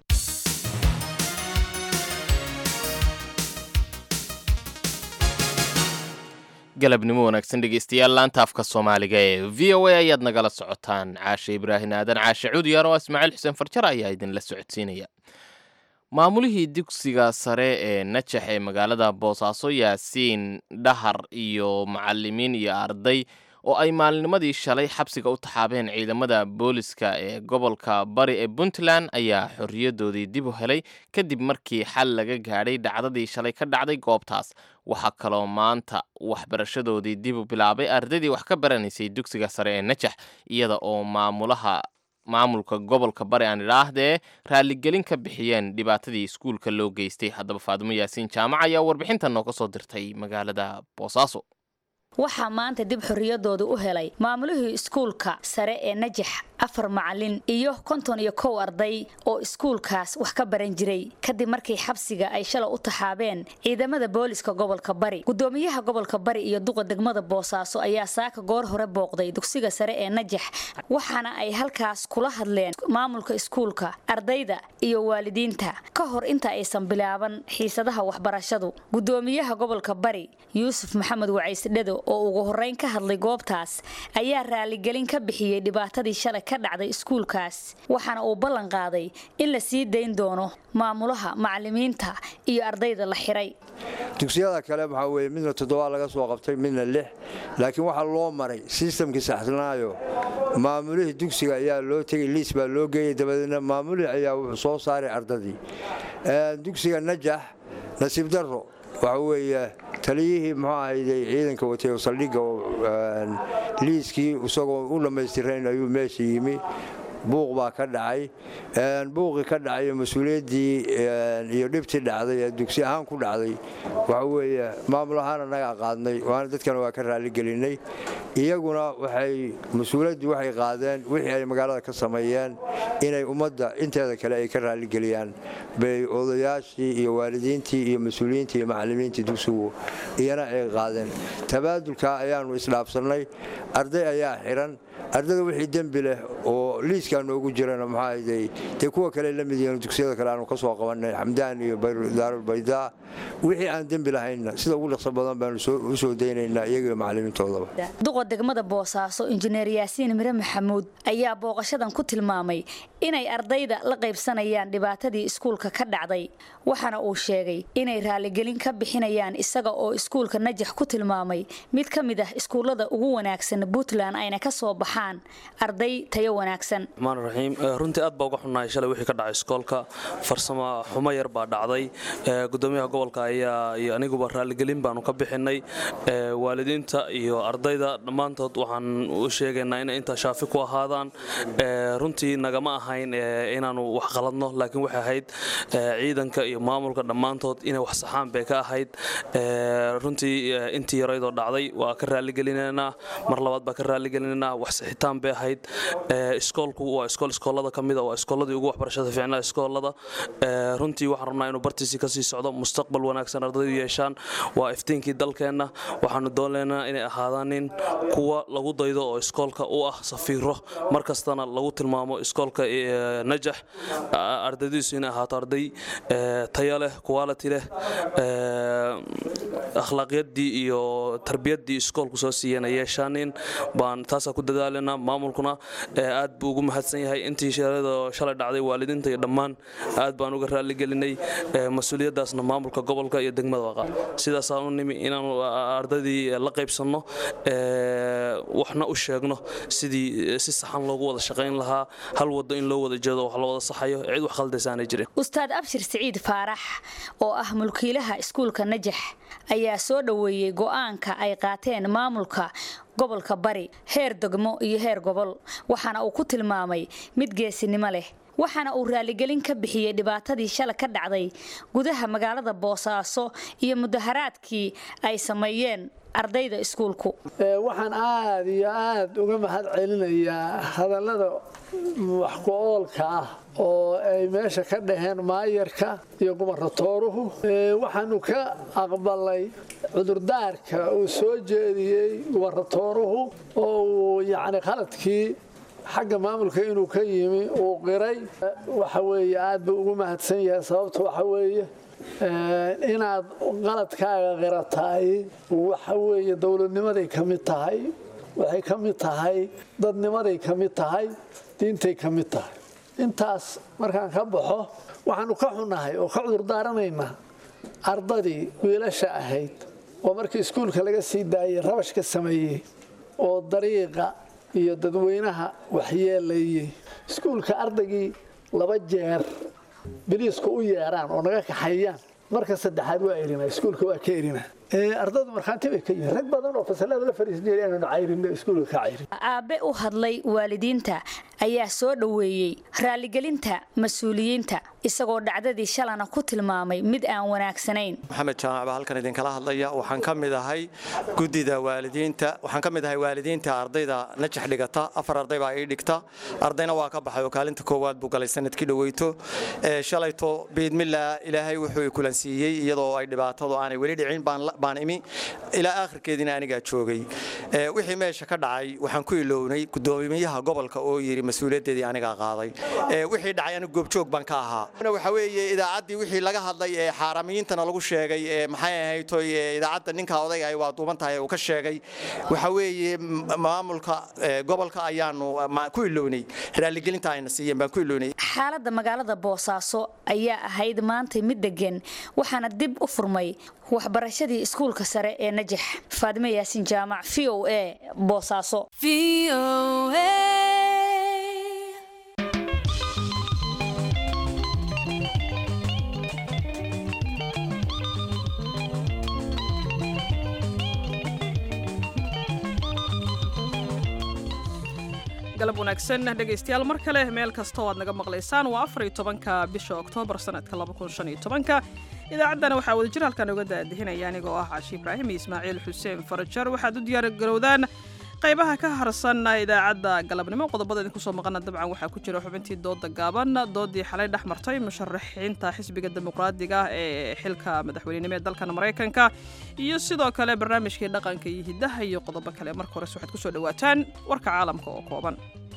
galabnimo wanaagsan dhegeystayaal laanta afka soomaaliga ee v o a ayaad nagala socotaan caashe ibraahin aadan caashe cudyar oo ismaaciil xuseen farjar ayaa idinla socodsiinaya maamulihii dugsiga sare ee najax ee magaalada boosaaso yaasiin dhahar iyo macalimiin iyo arday oo ay maalinimadii shalay xabsiga u taxaabeen ciidamada booliska ee gobolka bari ee puntland ayaa xorriyadoodii dib u helay kadib markii xal laga gaadhay dhacdadii shalay ka dhacday goobtaas waxaa kaloo maanta waxbarashadoodii dib u bilaabay ardaydii wax ka baranaysay dugsiga sare ee najax iyada oo maamulaha maamulka gobolka bari aan idhaahdee raaligelin ka bixiyeen dhibaatadii iskuulka loo geystay haddaba faadimo yaasiin jaamac ayaa warbixintan nooga soo dirtay magaalada boosaaso waxaa maanta dib xorriyadooda u helay maamulihii iskuulka sare ee najax afar macalin iyo konton iyo kow arday oo iskuulkaas wax ka baran jiray kadib markii xabsiga ay shalay u taxaabeen ciidamada booliska gobolka bari gudoomiyaha gobolka bari iyo duqa degmada boosaaso ayaa saaka goor hore booqday dugsiga sare ee najax waxaana ay halkaas kula hadleen maamulka iskuulka ardayda iyo waalidiinta ka hor inta aysan bilaaban xiisadaha waxbarashadu gudoomiyaha gobolka bari yuusuf maxamed wacaysdhedo oo ugu horeyn ka hadlay goobtaas ayaa raaligelin ka bixiyey dhibaatadii shalay ka dhacday iskuulkaas waxaana uu ballan qaaday in la sii dayn doono maamulaha macalimiinta iyo ardayda la xiray dugsiyada kale waxaa weye midna toddoba laga soo qabtay midna lix laakiin waxaa loo maray sistamkii saxsanaayo maamulihii dugsiga ayaa loo tegey liis baa loo geeyey dabadeedna maamulihii ayaa wuxuu soo saaray ardadii dugsiga najax nasiib darro waxa weeye taliyihii muxuu ahayday ciidanka watay oo saldhigga liiskii isagoo u dhammaystirayn ayuu meesha yimi buuq baa ka dhacay buuqii ka dhacay mas-uuliyaddii iyo dhibtii dhacday ee dugsi ahaan ku dhacday waxa weeye maamul ahaan annagaa qaadnay waana dadkana waa ka raaligelinay iyaguna waxay mas-uuliyaddii waxay qaadeen wixii ay magaalada ka sameeyeen inay ummadda inteeda kale ay ka raaligeliyaan bay odayaashii iyo waalidiintii iyo mas-uuliyiintii iyo macallimiintii dugsigu iyana ay qaadeen tabaadulkaa ayaannu isdhaafsannay arday ayaa xiran ardada wixii dembi leh oo liiskaa noogu jirana maxaahaday dee kuwa kale la mid yihiin dugsiyada kale aanu ka soo qabannay xamdaan iyo daarulbaydaa wixii aan dembi lahaynna sida ugu dhaqso badan baanu u soo daynaynaa iyagiyo macallimiintoodaba duqa degmada boosaaso injineer yaasiin mire maxamuud ayaa booqashadan ku tilmaamay inay ardayda la qaybsanayaan dhibaatadii iskuulka ka dhacday waxaana uu sheegay inay raaligelin ka bixinayaan isaga oo iskuulka najax ku tilmaamay mid ka mid ah iskuullada ugu wanaagsan puntland ayna ka soo baxaan arday tayo wanaagsan raxiim runtii aad baa uga xunnahay shalay wixii ka dhacay iskoolka farsamo xumo yar baa dhacday gudoomiyaha gobolka ayaa iyo aniguba raaligelin baanu ka bixinay waalidiinta iyo ardayda dhammaantood waxaan u sheegaynaa inay intaa shaafi ku ahaadaan runtii nagama ahayn inaanu wax qaladno laakiin waxay ahayd ciidanka iyo maamulka dhammaantood inay wax saxaan bay ka ahayd runtii intii yaraydoo dhacday waa ka raaligelinaynaa mar labaad baa ka raaligelinaynaa wax sixitaan bay ahayd iskoolku waa iskool iskoolada ka mida waa iskooladii ugu waxbarashada fiicnaa iskoolada runtii waxaan rabnaa inuu bartiisii kasii socdo mustaqbal wanaagsan ardaydu yeeshaan waa iftiinkii dalkeenna waxaanu doonaynaa inay ahaadaanin kuwa lagu daydo oo iskoolka u ah safiiro mar kastana lagu tilmaamo iskoolka najax ardaydiisu inay ahaato arday tayo leh quality leh akhlaaqyaddii iyo tarbiyaddii iskoolku soo siiyeen yeeshaanin baan taasaa ku dadaalanaa maamulkuna aad buu ugu mahadsan yahay intii sheeradoo shalay dhacday waalidiinta iyo dhammaan aad baan uga raaligelinay mas-uuliyaddaasna maamulka gobolka iyo degmada waqa sidaasaan u nimi inaanu ardaydii la qaybsanno waxna u sheegno sidii si saxan loogu wada shaqayn lahaa hal waddo in loo wada jeedo wax la wada saxayo cid wax khaldaysaanay jirin ustaad abshir siciid faarax oo ah mulkiilaha iskuulka najax ayaa soo dhoweeyey go'aanka ay qaateen maamulka gobolka bari heer degmo iyo heer gobol waxaana uu ku tilmaamay mid geesinimo leh waxaana uu raaligelin ka bixiyey dhibaatadii shala ka dhacday gudaha magaalada boosaaso iyo mudaharaadkii ay sameeyeen ardayda iskuulku waxaan aad iyo aad uga mahad celinayaa hadallada waxku-oolka ah oo ay meesha ka dhaheen maayarka iyo gumaratooruhu waxaanu ka aqbalay cudurdaarka uu soo jeediyey gumaratooruhu oo uu yacni qaladkii xagga maamulka inuu ka yimi uu qiray waxa weeye aad buu ugu mahadsan yahay sababta waxa weeye inaad qaladkaaga qirataay waxa weeye dowladnimaday ka mid tahay waxay ka mid tahay dadnimaday ka mid tahay diintay ka mid tahay intaas markaan ka baxo waxaanu ka xunnahay oo ka cudurdaaranaynaa ardadii wiilasha ahayd oo markii iskuulka laga sii daayay rabash ka sameeyey oo dariiqa iyo dadweynaha waxyeelayey iskuulka ardaygii laba jeer biliisku u yeeraan oo naga kaxeeyaan marka saddexaad waa erina iskuulka waa ka erina ardadu markhaanti bay ka yihiin rag badan oo fasalada la fariisan jiray inaanu cayrinno iskuulka ka cayrin aabe u hadlay waalidiinta ayaa soo dhoweeyey raaligelinta mas-uuliyiinta isagoo dhacdadii shalana ku tilmaamay mid aan wanaagsanayn maxamed jaamac baa halkan idinkala hadlaya waxaan ka mid ahay guddida waalidiinta waxaan ka mid ahay waalidiinta ardayda najax dhigata afar arday baa ii dhigta ardayna waa ka baxay oo kaalinta koowaad buu galay sanadkii dhoweyto shalayto biidmillah ilaahay wuxuu i kulansiiyey iyadoo ay dhibaatadu aanay weli dhicin baan imi ilaa aakhirkeediina anigaa joogay wixii meesha ka dhacay waxaan ku ilownay gudoomiyaha gobolka oo yidhi mas-uuliyaddeedii anigaa qaaday wixii dhacay anigu goobjoog baan ka ahaa waxa weeye idaacaddii wixii laga hadlay ee xaaramiyiintana lagu sheegay ee maxay ahayd idaacadda ninka odayga ay waa duuban tahay uu ka sheegay waxa weeye maamulka gobolka ayaanu ku ilownay raaligelinta ayna siiyeen baan ku ilownay xaaladda magaalada boosaaso ayaa ahayd maanta mid degan waxaana dib u furmay waxbarashadii iskuulka sare ee najax faadime yaasin jaamac v o a boosaaso galab wanaagsan dhegaystayaal mar kale meel kasta oo aad naga maqlaysaan waa afar iyo tobanka bisha oktoobar sanadka laba kun shan iyo tobanka idaacaddana waxaa wadajir halkan uga daadihinaya anigoo ah caashi ibraahim iyo ismaaciil xuseen farajar waxaad u diyaargarowdaan qaybaha ka harsan idaacadda galabnimo qodobada idinku soo maqana dabcan waxaa ku jira xubintii dooda gaaban doodii xalay dhex martay musharaxiinta xisbiga dimuqraadiga ee xilka madaxweynenimo ee dalkan maraykanka iyo sidoo kale barnaamijkii dhaqanka iyo hiddaha iyo qodobo kale marka hores waxaad kusoo dhawaataan warka caalamka oo kooban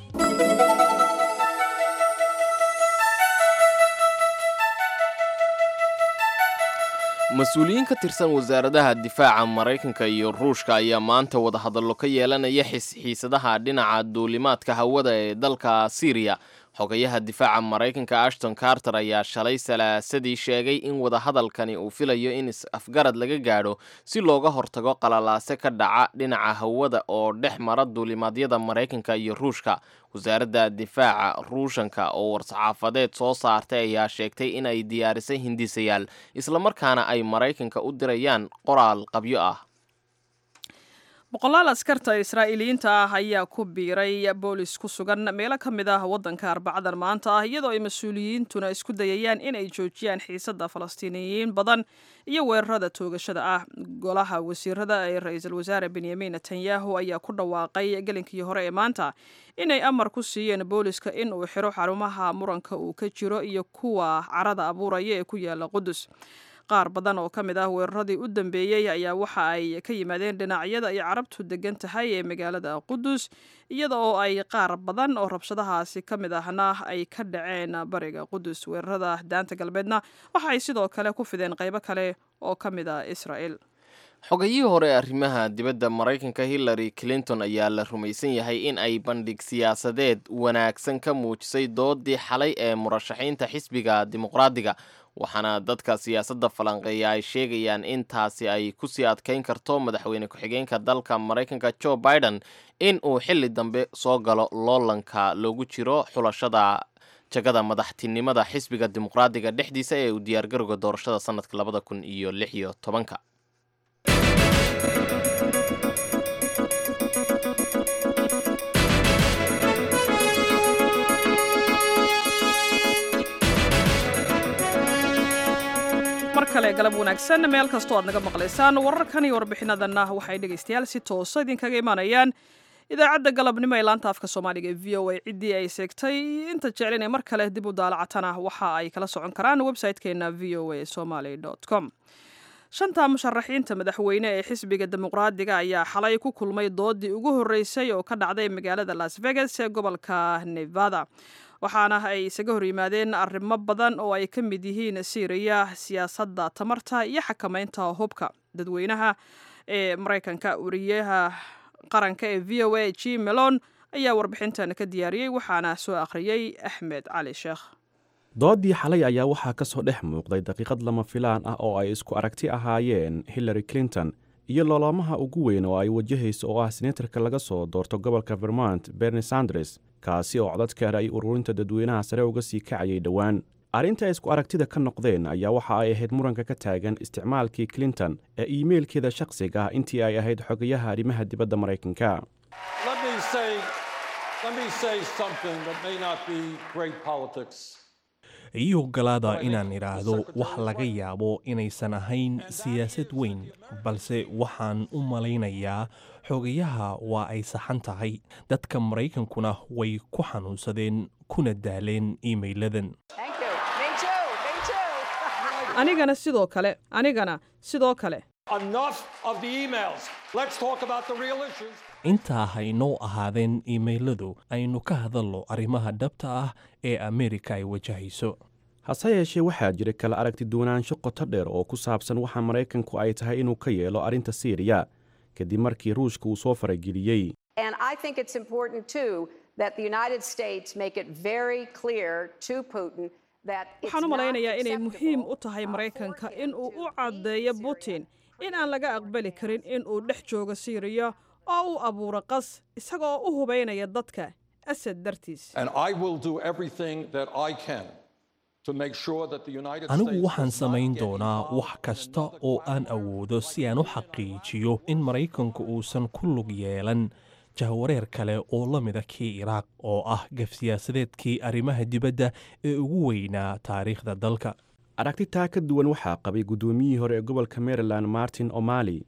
mas-uuliyiin ka tirsan wasaaradaha difaaca maraykanka iyo ruushka ayaa maanta wadahadallo ka yeelanaya xiisadaha dhinaca duulimaadka hawada ee dalka syriya xogayaha difaaca maraykanka ashton carter ayaa shalay salaasadii sheegay in wadahadalkani uu filayo in is-afgarad laga gaadho si looga hortago qalalaase ka dhaca dhinaca hawada oo dhex mara duulimaadyada maraykanka iyo ruushka wasaaradda difaaca ruushanka oo war-saxaafadeed soo saartay ayaa sheegtay in ay diyaarisay hindisayaal islamarkaana ay maraykanka u dirayaan qoraal qabyo ah boqolaal askarta israa'iiliyiinta ah ayaa ku biiray boolis ku sugan meelo ka mid ah waddanka arbacadan maanta ah iyadoo ay mas-uuliyiintuna isku dayayaan in ay joojiyaan xiisadda falastiiniyiin badan iyo weerarada toogashada ah golaha wasiirada ee ra-iisul wasaare benyamin netanyahu ayaa ku dhawaaqay gelinkii hore ee maanta inay amar ku siiyeen booliska in uu xiro xarumaha muranka uu ka jiro iyo kuwa carada abuuraya ee ku yaala qudus qaar badan oo ka mid ah weeraradii u dambeeyey ayaa waxa ay ka yimaadeen dhinacyada ay carabtu degan tahay ee magaalada qudus iyada oo ay qaar badan oo rabshadahaasi ka mid ahna ay ka dhaceen bariga qudus weerarada daanta galbeedna waxa ay sidoo kale ku fideen qaybo kale oo ka mid ah israa'el xogayihii hore ee arrimaha dibadda maraykanka hillary clinton ayaa la rumaysan yahay in ay bandhig siyaasadeed wanaagsan ka muujisay doodii xalay ee murashaxiinta xisbiga dimuqraadiga waxaana dadka siyaasadda falanqeeya ay sheegayaan in taasi ay kusii adkayn karto madaxweyne ku-xigeenka dalka maraykanka joe biden in uu xilli dambe soo galo loolanka loogu jiro xulashada jagada madaxtinimada xisbiga dimuqraadiga dhexdiisa ee uu diyaargarowga doorashada sanadka labada kun iyo lix iyo tobanka mar kale galab wanaagsan meel kastoo aad naga maqlaysaan wararkan iyo warbixinadanna waxay dhegaystayaal si toosa idinkaga imaanayaan idaacadda galabnimo ee laanta afka soomaaliga ee v o a ciddii ay seegtay inta jeclinay mar kale dib u daalacatana waxa ay kala socon karaan website-keena v o a somaly com shanta musharaxiinta madaxweyne ee xisbiga dimuqraadiga ayaa xalay ku kulmay doodii ugu horreysay oo ka dhacday magaalada las vegas ee gobolka nevada waxaana ay isaga hor yimaadeen arrimo badan oo ay ka mid yihiin siiriya siyaasadda tamarta iyo xakamaynta hubka dadweynaha ee maraykanka wariyaha qaranka ee v o a g melon ayaa warbixintan ka diyaariyey waxaana soo akhriyey axmed cali sheekh doodii xalay ayaa waxaa ka soo dhex muuqday daqiiqad lama filaan ah oo ay isku aragti ahaayeen hillary clinton iyo loolaamaha ugu weyn oo ay wajahayso oo ah senatarka laga soo doorto gobolka vermont berni sanders kaasi oo codadkeeda ay ururinta dadweynaha sare uga sii kacayay dhowaan arrinta ay isku aragtida ka noqdeen ayaa waxa ay ahayd muranka ka taagan isticmaalkii clinton ee iimeylkeeda shakhsiga ah intii ay ahayd xogayaha arrimaha dibadda maraykanka ii oggolaada inaan idhaahdo wax laga yaabo inaysan ahayn siyaasad weyn balse waxaan u malaynayaa xogayaha waa ay saxan tahay dadka maraykankuna way ku xanuunsadeen kuna daaleen iimeyladan anigana sidoo kale anigana sidoo kale intaa haynoo ahaadeen iimeyladu aynu ka hadalno arrimaha dhabta ah ee ameerika ay wajahayso hase yeeshee waxaa jira kala aragti duwanaansho qoto dheer oo ku saabsan waxa maraykanku ay tahay inuu ka yeelo arrinta siiriya kadib markii ruushka uu soo farageliyey waxaan u malaynayaa inay muhiim u tahay maraykanka in uu u caddeeyo putin in aan laga aqbali karin in uu dhex joogo siiriya oo uu abuuro qas isagoo u hubaynaya dadka asad dartiis anigu waxaan samayn doonaa wax kasta oo aan awoodo si aan u xaqiijiyo in maraykanku uusan ku lug yeelan jahwareer kale oo la mida kii iraaq oo ah gaf siyaasadeedkii arrimaha dibadda ee ugu weynaa taariikhda dalka aragti taa ka duwan waxaa qabay guddoomiyihii hore ee gobolka maryland martin o'mali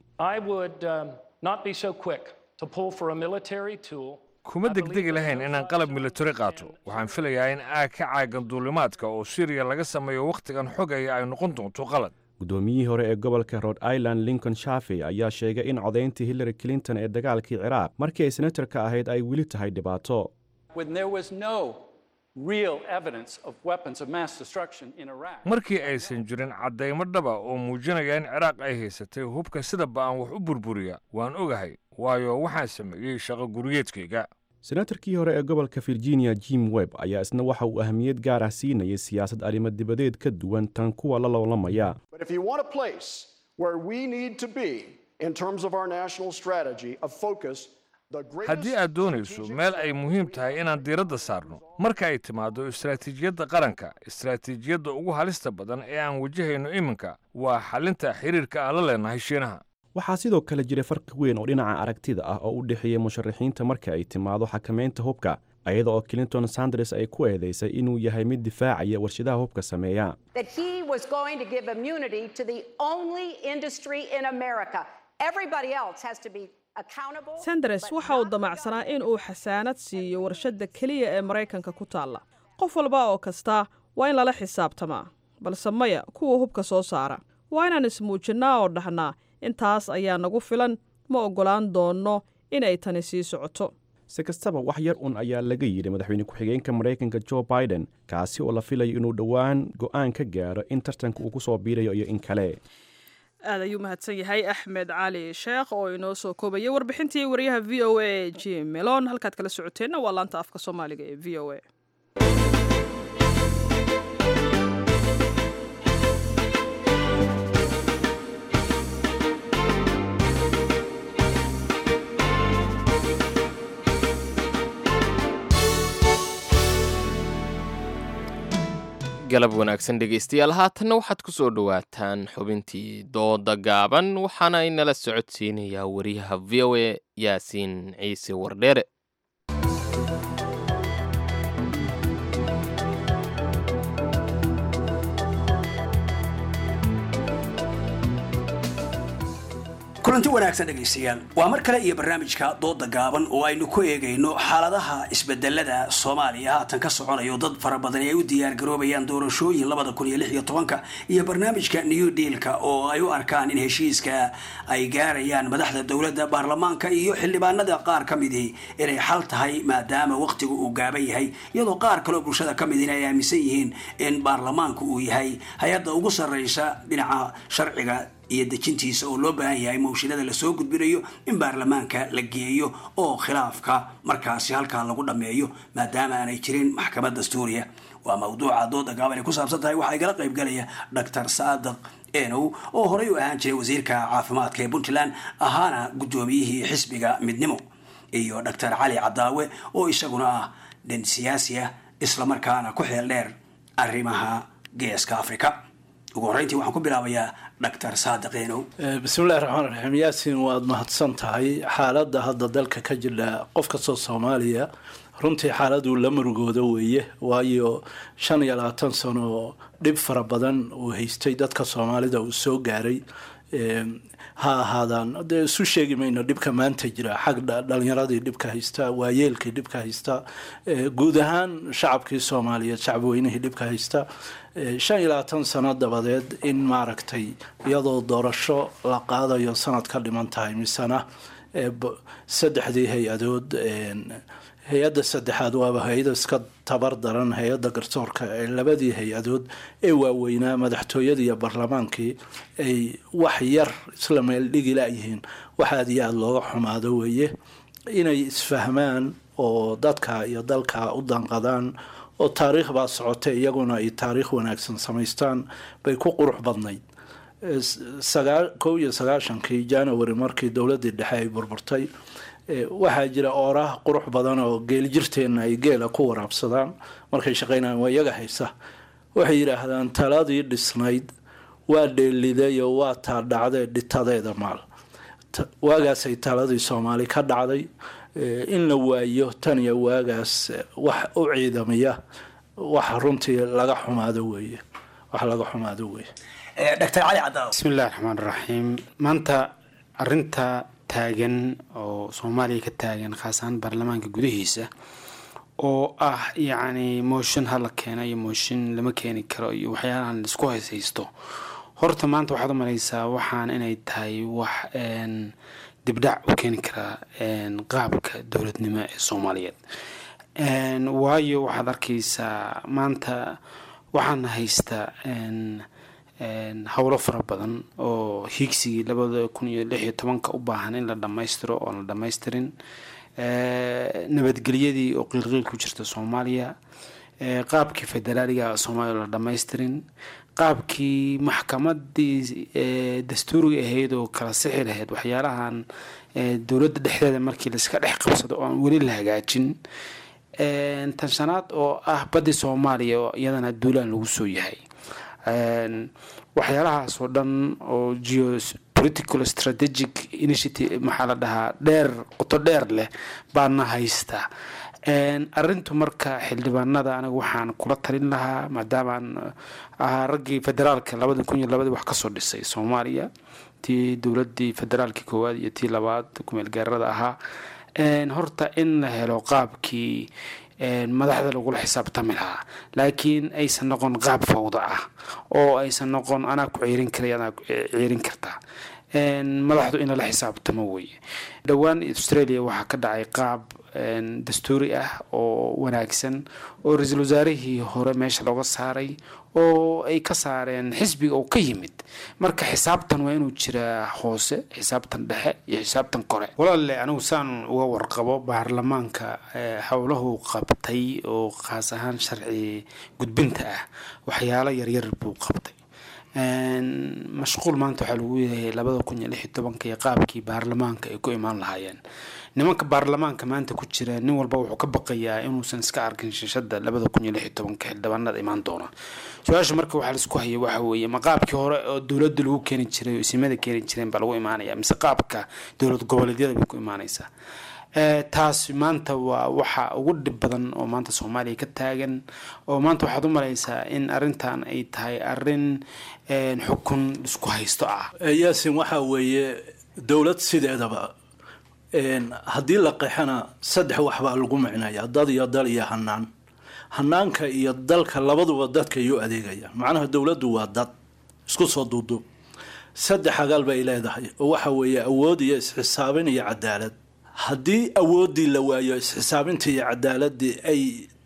kuma degdegi lahayn inaan qalab militari qaato waxaan filayaa in aag ka caagan duulimaadka oo siriya laga sameeyo wakhtigan xogaya ay noqon doonto qalad guddoomiyihii hore ee gobolka rhode island lincoln shafi ayaa sheegay in codayntii hillary clinton ee dagaalkii ciraaq markii ay senatarka ahayd ay weli tahay dhibaato markii aysan jirin caddaymo dhaba oo muujinaya in ciraaq ay haysatay hubka sida ba'an wax u burburiya waan ogahay waayo waxaan sameeyey shaqo gurigeedkayga senatarkii hore ee gobolka virginia jim webb ayaa isna waxa uu ahmiyad gaar ah siinayay siyaasad arrimo dibadeed ka duwan tan kuwa la loolamaya haddii aad doonayso meel ay muhiim tahay inaan diiradda saarno marka ay timaado istaraatiijiyadda qaranka istaraatiijiyadda ugu halista badan ee aan wajahayno iminka waa xalinta xiriirka aan la leenahay shiinaha waxaa sidoo kale jira farqi weyn oo dhinaca aragtida ah oo u dhexeeya musharaxiinta marka ay timaado xakamaynta hubka ayada oo clinton sanders ay ku eedaysay inuu yahay mid difaacaya warshadaha hubka sameeya sanders waxa uu damacsanaa in uu xasaanad siiyo warshadda keliya ee maraykanka ku taalla qof walba oo kasta waa in lala xisaabtamaa balse maya kuwa hubka soo saara waa inaan ismuujinnaa oo dhahnaa intaas ayaa nagu filan ma oggolaan doonno inay tani sii socoto si kastaba wax yar un ayaa laga yidhi madaxweyne ku-xigeenka maraykanka jo biden kaasi oo la filayo inuu dhowaan go'aan ka gaaro in tartanka uu ku soo biirayo iyo in kale aad ayuu mahadsan yahay axmed cali sheekh oo inoo soo koobayay warbixintii wariyaha v o a jim melon halkaad kala socoteenna waa laanta afka soomaaliga ee v o a galab wanaagsan dhegaystayaal haatanna waxaad ku soo dhowaataan xubintii dooda gaaban waxaana inala socodsiinayaa wariyaha v o a yaasiin ciise wardheere kulanti wanaagsan dhegaystayaal waa mar kale iyo barnaamijka dooda gaaban oo aynu ku eegayno xaaladaha isbedelada soomaaliya haatan ka soconayo dad fara badan ay u diyaargaroobayaan doorashooyin labada kun iyo lix iyo tobanka iyo barnaamijka new dealka oo ay u arkaan in heshiiska ay gaarayaan madaxda dowladda baarlamaanka iyo xildhibaanada qaar ka midii inay xal tahay maadaama waqtigu uu gaaban yahay iyadoo qaar kaleo bulshada ka midina ay aaminsan yihiin in baarlamaanku uu yahay hay-adda ugu sarreysa dhinaca sharciga iyo dejintiisa oo loo baahan yahay mawshilada lasoo gudbinayo in baarlamaanka la geeyo oo khilaafka markaasi halkaa lagu dhammeeyo maadaama aanay jirin maxkamad dastuuriya waa mawduuca dooda gaaban ay ku saabsan tahay waxaa igala qaybgalaya doctor saadiq enow oo horey u ahaan jiray wasiirka caafimaadka ee puntland ahaana guddoomiyihii xisbiga midnimo iyo doctor cali cadaawe oo isaguna ah nin siyaasi ah islamarkaana ku xeel dheer arrimaha geeska africa ugu horreyntii waxaan ku bilaabayaa doctor saadiq enow bismillahi raxmaan raxiim yaasin waad mahadsan tahay xaaladda hadda dalka ka jira qof kastoo soomaaliya runtii xaaladuu la murugooda weeye waayo shan iyo labaatan sano dhib fara badan uu haystay dadka soomaalida uu soo gaaray ha ahaadaan dee isu sheegi mayno dhibka maanta jira xag dhalinyaradii dhibka haysta waayeelkii dhibka haysta guud ahaan shacabkii soomaaliyeed shacabweynihii dhibka haysta shan iyo labaatan sano dabadeed in maaragtay iyadoo doorasho la qaadayo sanad ka dhiman tahay misena saddexdii hay-adood hay-adda saddexaad waaba hay-ada iska tabar daran hay-adda garsoorka ee labadii hay-adood ee waaweynaa madaxtooyadii iyo baarlamaankii ay wax yar isla meel dhigi layihiin wax aada iyo aada looga xumaado weeye inay isfahmaan oo dadka iyo dalka u danqadaan oo taariikh baa socotay iyaguna ay taariikh wanaagsan samaystaan bay ku qurux badnayd kow iyo sagaashankii january markii dowladii dhexe ay burburtay waxaa jira oorah qurux badan oo geeljirteenna ay geela ku waraabsadaan markay shaqeynayaan waa iyaga haysa waxay yidhaahdaan taladii dhisnayd waa dheelidayo waa taa dhacdee dhitadeeda maal waagaasay taladii soomaali ka dhacday in la waayo tan iyo waagaas wax u ciidamiya wax runtii laga xumaado weeye wax laga xumaado weeye dr cali cadaaw bismillahi raxmaan raxiim maanta arinta taagan oo soomaaliya ka taagan khaasahaan baarlamaanka gudihiisa oo ah yacni mooshin hala keena iyo mooshin lama keeni karo iyo waxyaalahan laisku hayshaysto horta maanta waxaad u malaysaa waxaan inay tahay wax dibdhac u keeni karaa qaabka dowladnimo ee soomaaliyeed waayo waxaad arkaysaa maanta waxaana haysta howlo fara badan oo hiigsigii labada kun iyo lix iyo tobanka u baahan in la dhammaystiro oon la dhammaystirin nabadgelyadii oo qiilqiil ku jirta soomaaliya qaabkii federaaliga soomaaliya la dhammaystirin qaabkii maxkamadii dastuuriga ahayd oo kala sixi lahayd waxyaalahan dowladda dhexdeeda markii laiska dhex qabsado oo aan weli la hagaajin tan shanaad oo ah badii soomaaliya oo iyadana duulaan lagu soo yahay waxyaalahaas oo dhan oo geo political strategic initiative maxaa la dhahaa dheer qoto dheer leh baana haysta arintu marka xildhibaanada aniga waxaan kula talin lahaa maadaamaan ahaa raggii federaalka labada kun iyo labadii wax kasoo dhisay soomaaliya tii dowladii federaalka koowaad iyo tii labaad kumeel gaarada ahaa horta in la helo qaabkii madaxda lagula xisaabtami lahaa laakiin aysan noqon qaab fawda ah oo aysan noqon anaa ku ciirin karay anaa ciirin kartaa madaxdu in lala xisaabtamo weye dhowaan australia waxaa ka dhacay qaab dastuuri ah oo wanaagsan oo ra-iisul wasaarihii hore meesha looga saaray oo ay ka saareen xisbiga oo ka yimid marka xisaabtan waa inuu jiraa hoose xisaabtan dhexe iyo xisaabtan kore walaalle anigu saan uga warqabo baarlamaanka howlahu qabtay oo khaas ahaan sharci gudbinta ah waxyaalo yaryar buu qabtay mashquul maanta waxaa lagu yahay labada kun iyo lix iyo tobanka iyo qaabkii baarlamaanka ay ku imaan lahaayeen nimanka baarlamaanka maanta ku jira nin walba wuxuu ka baqayaa inuusan iska arkin shishada labada kun iyo lix iyo tobanka xildhibaanada imaan doona su-aasha marka waxaa laisku haya waxa weeye ma qaabkii hore oo dowladda lagu keeni jiray oo isimada keeni jireen baa lagu imaanaya mise qaabka dowlad goboleedyada bay ku imaanaysaa taas maanta waa waxa ugu dhib badan oo maanta soomaaliya ka taagan oo maanta waxaad u malaysaa in arintan ay tahay arin xukun isku haysto ah yaasin waxaa weeye dowlad sideedaba haddii la qeexana saddex waxbaa lagu micnaya dad iyo dal iyo hanaan hanaanka iyo dalka labaduba dadka ayuu adeegaya macnaha dowladdu waa dad isku soo duuduub saddex agaal bay leedahay oo waxa weeye awood iyo isxisaabin iyo cadaalad haddii awooddii la waayo isxisaabintii iyo cadaaladii ay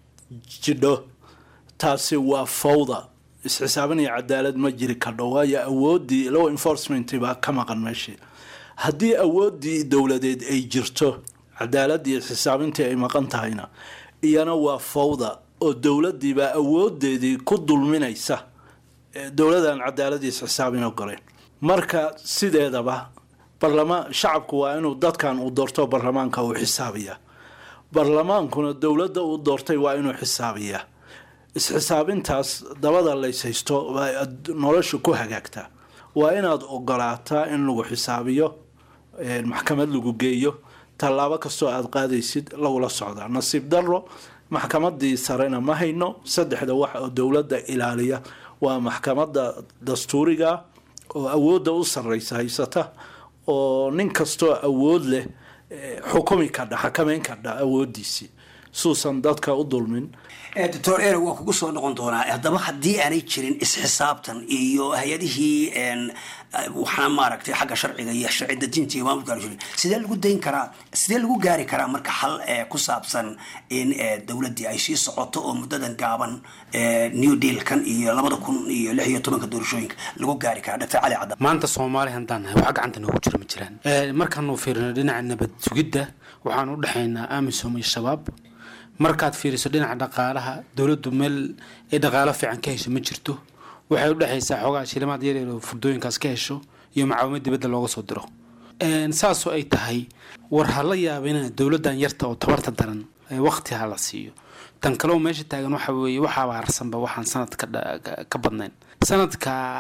jidho taasi waa fawda isxisaabin iyo cadaalad ma jiri kadho waayo awooddii law enforcement baa ka maqan meeshii haddii awooddii dowladeed ay jirto cadaaladii isxisaabintii ay maqan tahayna iyana waa fawda oo dowladiibaa awoodeedii ku dulminaysa dowladan cadaaladii isxisaabin ogoleen marka sideedaba barlamaan shacabku waa inuu dadkan uu doorto barlamaanka uu xisaabiya barlamaankuna dowladda uu doortay waa inuu xisaabiya isxisaabintaas dabada layshaysto nolosha ku hagaagta waa inaad ogolaataa in lagu xisaabiyo maxkamad lagu geeyo tallaabo kastoo aada qaadaysid lagula socdaa nasiib daro maxkamadii sarena ma hayno saddexda wax oo dowladda ilaaliya waa maxkamada dastuuriga oo awoodda u sarreysa haysata oo nin kastoo awood leh xukumi kadha xakameyn kadha awoodiisii suusan dadka u dulmin doctor ere waa kugu soo noqon doonaa haddaba haddii aanay jirin isxisaabtan iyo hay-adihii waxna maaragtay xagga sharciga iyo sharci dejinta iyo maamulka aan jirin sidee lagu dayn karaa sidee lagu gaari karaa marka xal ku saabsan in dowladdii ay sii socoto oo muddadan gaaban new dealkan iyo labada kun iyo lix iyo tobanka doorashooyinka lagu gaari karaa doctor cali cadda maanta soomaali haddaan nahay waxa gacanta noogu jira ma jiraan markaanu fiirino dhinaca nabad sugidda waxaan u dhexaynaa amisom iyo shabaab markaad fiiriso dhinaca dhaqaalaha dowladdu meel ay dhaqaalo fiican ka hesho ma jirto waxay u dhexaysaa xoogaa shilimaad yaryar oo furdooyinkaas ka hesho iyo macaawimad dibadda looga soo diro saasoo ay tahay war ha la yaabina dowladdan yarta oo tabarta daran waqti ha la siiyo tan kaleo meesha taagan waxa weeye waxaaba harsanba waxaan sanad ka badnayn sanadka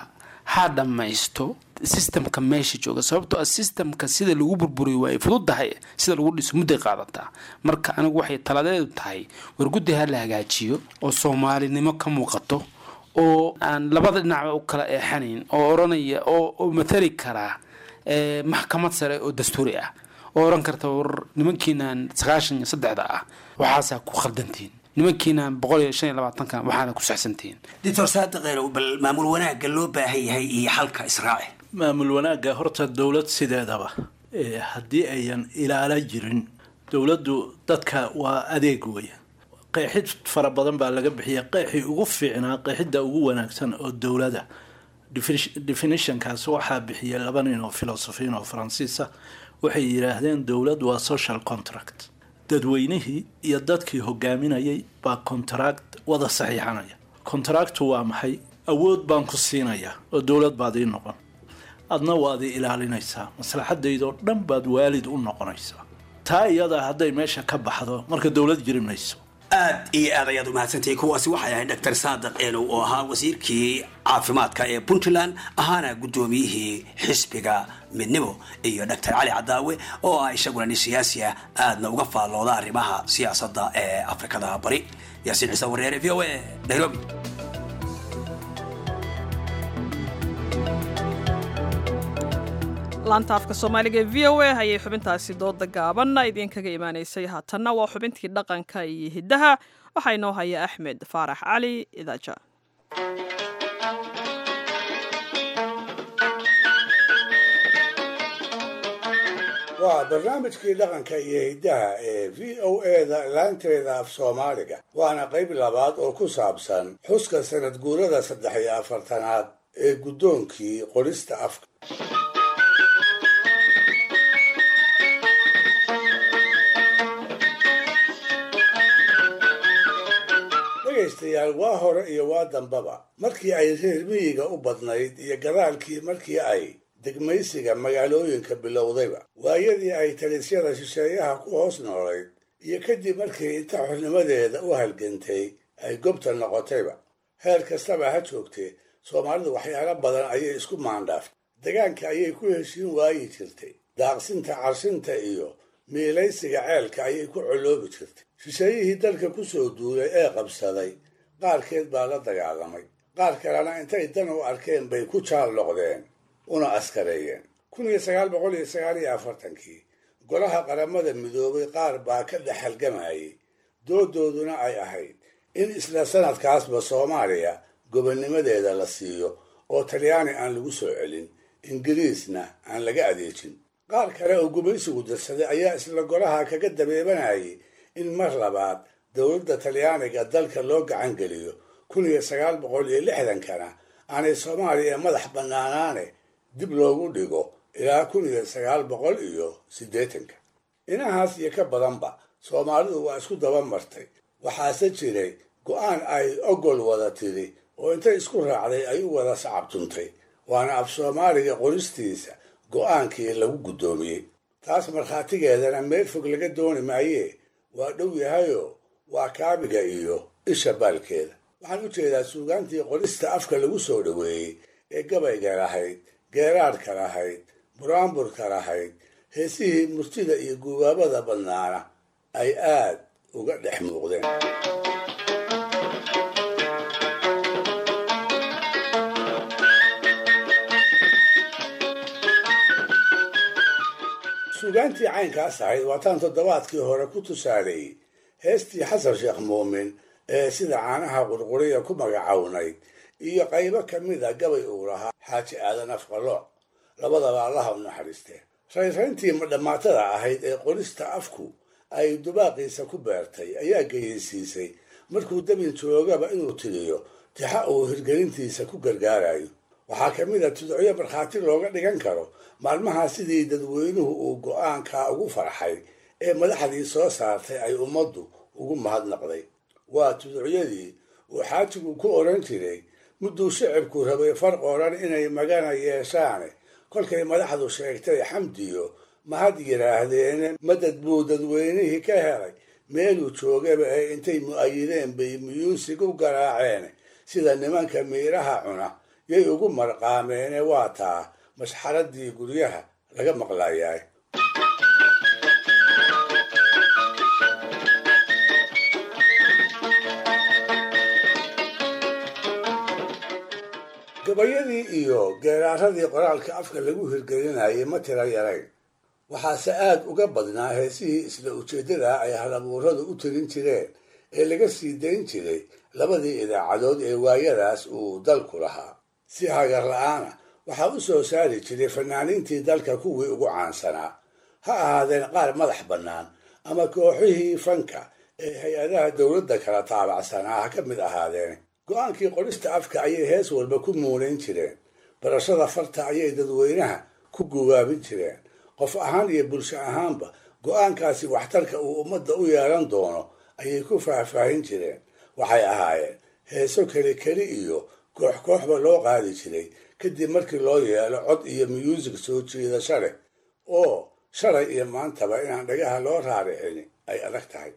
ha dhammaysto systemka meesha jooga sababtoo ah systemka sida lagu burburiyo waa ay fududahay sida lagu dhiso mudday qaadataa marka anigu waxay taladeedu tahay war guddi ha la hagaajiyo oo soomaalinimo ka muuqato oo aan labada dhinacba u kala eexanayn oo oranaya oo matali karaa maxkamad sare oo dastuuri ah oo oran karta war nimankiinaan sagaashan iyo saddexda ah waxaasaa ku khaldantihiin nimankiinaan boqol iyo shan iyo labaatankan waxaana ku saxsantihiin doctor saadiqeelow bal maamul wanaagga loo baahan yahay iyo xalka israaci maamul wanaagga horta dowlad sideedaba haddii ayan ilaala jirin dowladdu dadka waa adeeg weya qeexid fara badan baa laga bixiya qeexii ugu fiicnaa qeexidda ugu wanaagsan oo dowladda definitionkaas waxaa bixiyay laba nin oo filosofiin oo faransiisa waxay yidhaahdeen dowlad waa social contract dadweynihii iyo dadkii hogaaminayay baa contract wada saxiixanaya contractu waa maxay awood baan ku siinayaa oo dowlad baad ii noqon adna waad ii ilaalinaysaa maslaxadaydoo dhan baad waalid u noqonaysaa taa iyada hadday meesha ka baxdo marka dowlad jiri mayso aad iyo aad ayaad umahadsantahay kuwaasi waxay ahayd dr saadiq eenow oo ahaa wasiirkii caafimaadka ee puntland ahaana guddoomiyihii xisbiga midnimo iyo dr cali cadaawe oo ah isaguna nin siyaasi ah aadna uga faallooda arrimaha siyaasadda ee afrikada bari yaasiin ciise wareere v o a nairobi laanta afka soomaaliga ee v o a ayay xubintaasi dooda gaaban idinkaga imaanaysay haatanna waa xubintii dhaqanka iyo hiddaha waxaa inoo haya axmed faarax cali idaaja waa barnaamijkii dhaqanka iyo hiddaha ee v o eda laanteeda af soomaaliga waana qayb labaad oo ku saabsan xuska sanad guurada saddex iyo afartanaad ee guddoonkii qorista afka dhegaystayaal waa hore iyo waa dambaba markii ay reer miyiga u badnayd iyo gadaalkii markii ay degmaysiga magaalooyinka bilowdayba waayadii ay talisyada shisheeyaha ku hoos noolayd iyo kadib markii inta xornimadeeda u halgantay ay gobta noqotayba heer kastaba ha joogtee soomaalidu waxyaalo badan ayay isku maandhaaftay degaanka ayay ku heshiin waayi jirtay daaqsinta carshinta iyo miilaysiga ceelka ayay ku coloobi jirtay shisheeyihii dalka ku soo duulay ee qabsaday qaarkeed baa la dagaalamay qaar kalena intay dan u arkeen bay ku jaal noqdeen una askareeyeen kun iyo sagaal boqol iyo sagaal iyo afartankii golaha qaramada midoobay qaar baa ka dhex halgamayay doodooduna ay ahayd in isla sanadkaasba soomaaliya gobonnimadeeda la siiyo oo talyaani aan lagu soo celin ingiriisna aan laga adeejin qaar kale oo gumaysigu dirsaday ayaa isla golaha kaga dabeebanayay in mar labaad dowladda talyaaniga dalka loo gacan geliyo kun iyo sagaal boqol iyo lixdankana aanay soomaaliya madax bannaanaane dib loogu dhigo ilaa kun iyo sagaal boqol iyo siddeetanka inahaas iyo ka badanba soomaalidu waa isku daba martay waxaase jiray go-aan ay ogol wada tiri oo intay isku raacday ay u wada sacabtuntay waana af soomaaliga qoristiisa go-aankii lagu guddoomiyey taas markhaatigeedana meel fog laga dooni maayee waa dhow yahayoo waa kaabiga iyo isha baalkeeda waxaan u jeedaa suugaantii qorista afka lagu soo dhoweeyey ee gabayga lahayd geeraadhka lahayd buraanburka lahayd heesihii murtida iyo gubaabada badnaana ay aad uga dhex muuqdeen suugaantii caynkaas ahayd waataan toddobaadkii hore ku tusaaleeyey heestii xasan sheekh muumin ee sida caanaha qurquriya ku magacawnayd iyo qaybo ka mid a gabay uu lahaa xaaji aadan afqalooc labadaba allaha u naxariistee rayrayntii madhammaatada ahayd ee qorista afku ay dubaaqiisa ku beertay ayaa geyeysiisay markuu dabin joogaba inuu tiriyo tixa uu hirgelintiisa ku gargaarayo waxaa ka mid a tudocyo markhaati looga dhigan karo maalmaha sidii dadweynuhu uu go-aankaa ugu farxay ee madaxdii soo saartay ay ummaddu ugu mahadnaqday waa tuducyadii uu xaajigu ku odhan jiray mudduu shicibku rabay far qoran inay magana yeeshaane kolkay madaxdu sheegtay xamdiyo mahad yidhaahdeene madad buu dadweynihii ka helay meeluu joogaba ee intay mu'ayideen bay muyuusig u garaaceen sida nimanka miiraha cuna yay ugu marqaameene waa taa mashxaraddii guryaha laga maqlayaay gabayadii iyo geeraaradii qoraalka afka lagu hirgelinayay ma tira yarayn waxaase aad uga badnaa heesihii isla ujeeddada ay halabuuradu u tirin jireen ee laga sii dayn jiray labadii idaacadood ee waayadaas uu dalku lahaa si hagar la-aana waxaa u soo saari jiray fanaaniintii dalka kuwii ugu caansanaa ha ahaadeen qaar madax bannaan ama kooxihii fanka ee hay-adaha dowladda kala taabacsanaa ha ka mid ahaadeen go-aankii qorista afka ayay hees walba ku muunayn jireen barashada farta ayay dadweynaha ku gubaabin jireen qof ahaan iyo bulsho ahaanba go-aankaasi waxtarka uu ummadda u yeelan doono ayay ku faahfaahin jireen waxay ahaayeen heeso keli keli iyo koox kooxba loo qaadi jiray kadib markii loo yeelo cod iyo muusig soo jiidasho leh oo shalay iyo maantaba inaan dhagaha loo raaricin ay adag tahay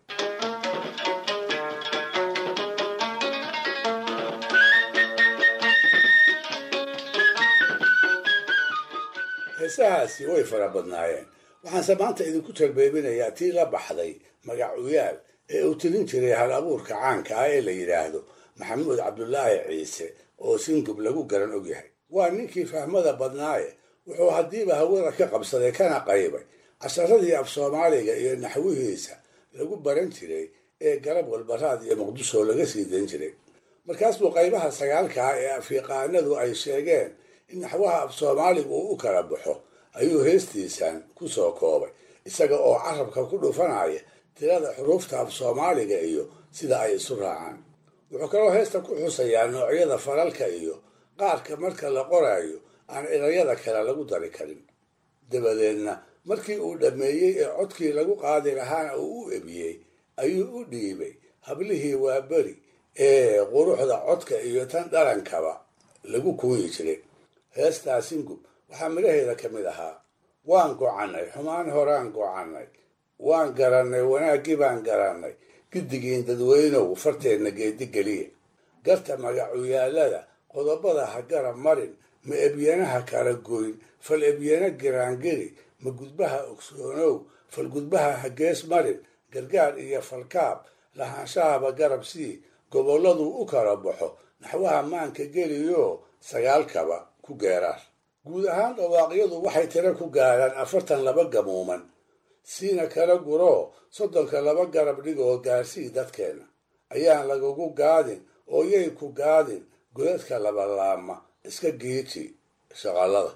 heesahaasi way fara badnaayeen waxaanse maanta idinku talbeebinayaa tii la baxday magacuyaal ee uu tilin jiray hal abuurka caanka ah ee la yidhaahdo maxamuud cabdulaahi ciise oo singub lagu garan ogyahay waa ninkii fahmada badnaaye wuxuu haddiiba hawada ka qabsaday kana qaybay casharadii af soomaaliga iyo naxwihiisa lagu baran jiray ee garab walbaraad iyo muqdisho laga sii dan jiray markaasbuu qaybaha sagaalka ah ee afyaqaanadu ay sheegeen in naxwaha af soomaaligu uu u kala baxo ayuu heestiisan ku soo koobay isaga oo carabka ku dhufanaya tirada xuruufta af soomaaliga iyo sida ay isu raacaan wuxuu kaloo heesta ku xusayaa noocyada falalka iyo qaarka marka la qoraayo aan erayada kale lagu dari karin dabadeedna markii uu dhammeeyey ee codkii lagu qaadi lahaana uu u ebiyey ayuu u dhiibay hablihii waa beri ee quruxda codka iyo tan dhalankaba lagu kuuyi jiray heestaa singub waxaa midhaheeda ka mid ahaa waan gocannay xumaan horaan gocannay waan garannay wanaaggii baan garannay giddigiin dadweynow farteenna geedigeliya garta magacuyaallada qodobada ha garab marin ma ebyanaha kala goyn fal ebyana giraangeli ma gudbaha ogsoonow fal gudbaha ha gees marin gargaar iyo falkaab lahaanshahaba garab sii gobolladuu u kala baxo naxwaha maanka geliyo sagaalkaba ku geeraar guud ahaan dhawaaqyadu waxay tiro ku gaadhaan afartan laba gamuuman siina kala guroo soddonka laba garab dhigoo gaarsii dadkeenna ayaan lagugu gaadin oo yay ku gaadin godadka labalaama iska geeji shaqallada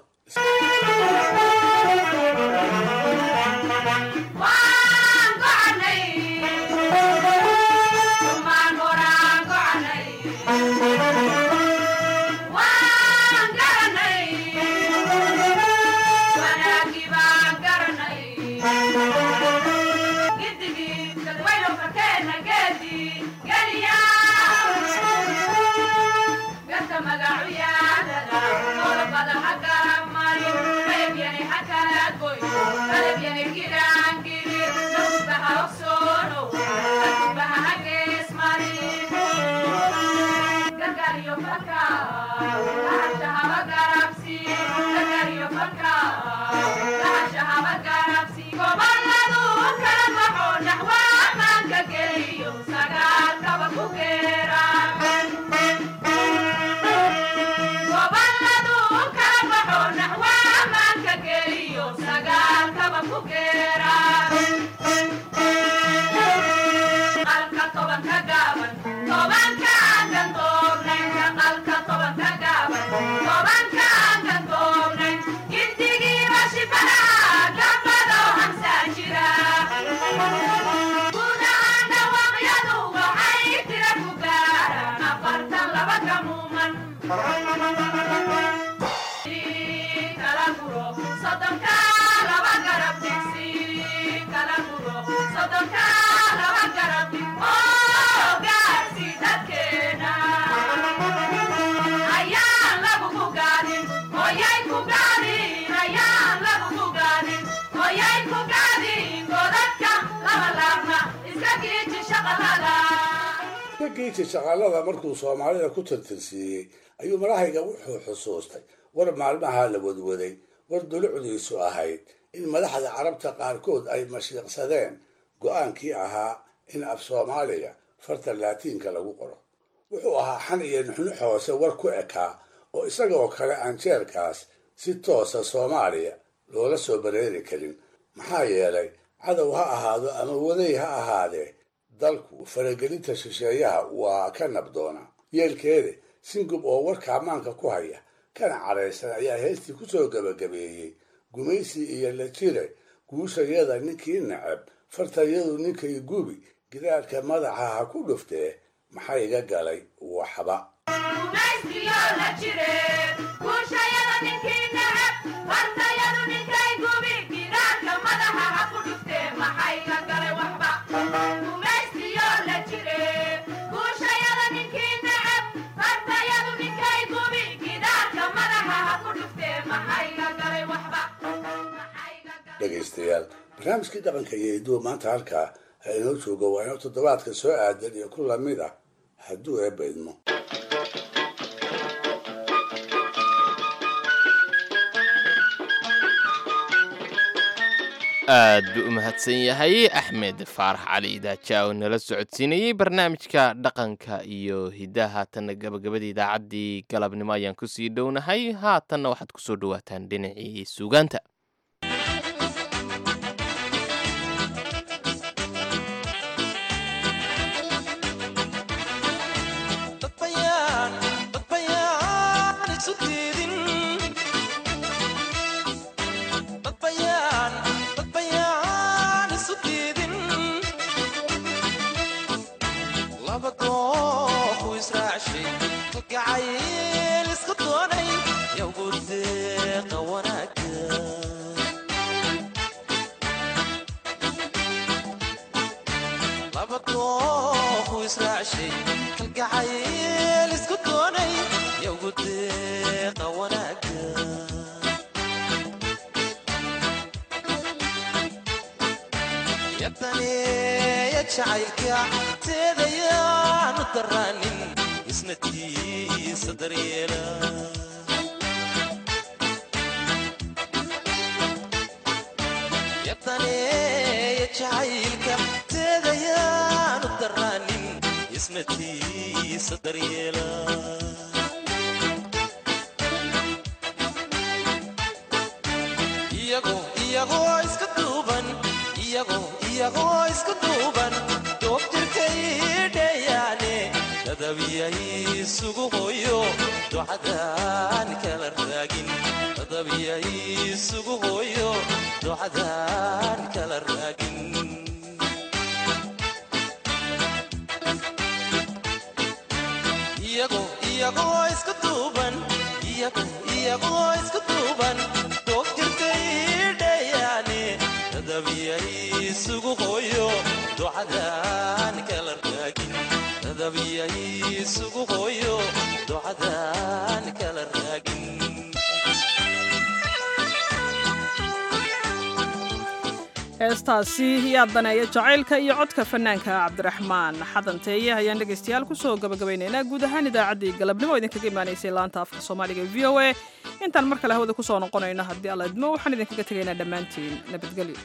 giiji shaqaalada markuu soomaalida ku tirtirsiiyey ayuu marahayga wuxuu xusuustay war maalmaha la wadwaday war dulucdiisu ahayd in madaxda carabta qaarkood ay mashiiqsadeen go'aankii ahaa in af soomaaliga farta laatiinka lagu qoro wuxuu ahaa xan iyo nuxnux hoose war ku ekaa oo isagoo kale aan jeerkaas si toosa soomaaliya loola soo bareeri karin maxaa yeelay cadow ha ahaado ama waday ha ahaadee dalku faragelinta shisheeyaha waa ka nabdoona yeelkeede singub oo warka ammaanka ku haya kana cadhaysan ayaa heestii ku soo gebagabeeyey gumaysi iyo la jire guushayada ninkii nacab fartayadu ninkay gubi gidaarka madaxa ha ku dhuftee maxaa iga galay waxba dhegaystayaal barnaamijkii dhaqanka iyo hiduwa maanta halkaa ha inoo joogo waa inoo toddobaadka soo aadan iyo ku lamid ah hadduu eebba idmo aad buu u mahadsan yahay axmed faarax cali idaaja oo nala socodsiinayey barnaamijka dhaqanka iyo hidaha haatanna gabagabada idaacaddii galabnimo ayaan kusii dhownahay haatanna waxaad kusoo dhawaataan dhinacii suugaanta heestaasi yaa daneeya jacaylka iyo codka fanaanka cabdiraxmaan xadanteeye ayaan dhegaystayaal kusoo gabagabaynaynaa guud ahaan idaacaddii galabnimo idinkaga imaanaysay laanta afka soomaaliga v o a intaan mar kale hawada kusoo noqonayno haddii alla idmo waxaan idinkaga tegaynaa dhammaantiin nabadgelyo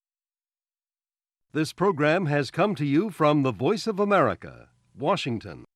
This program has come to you from the Voice of America, Washington.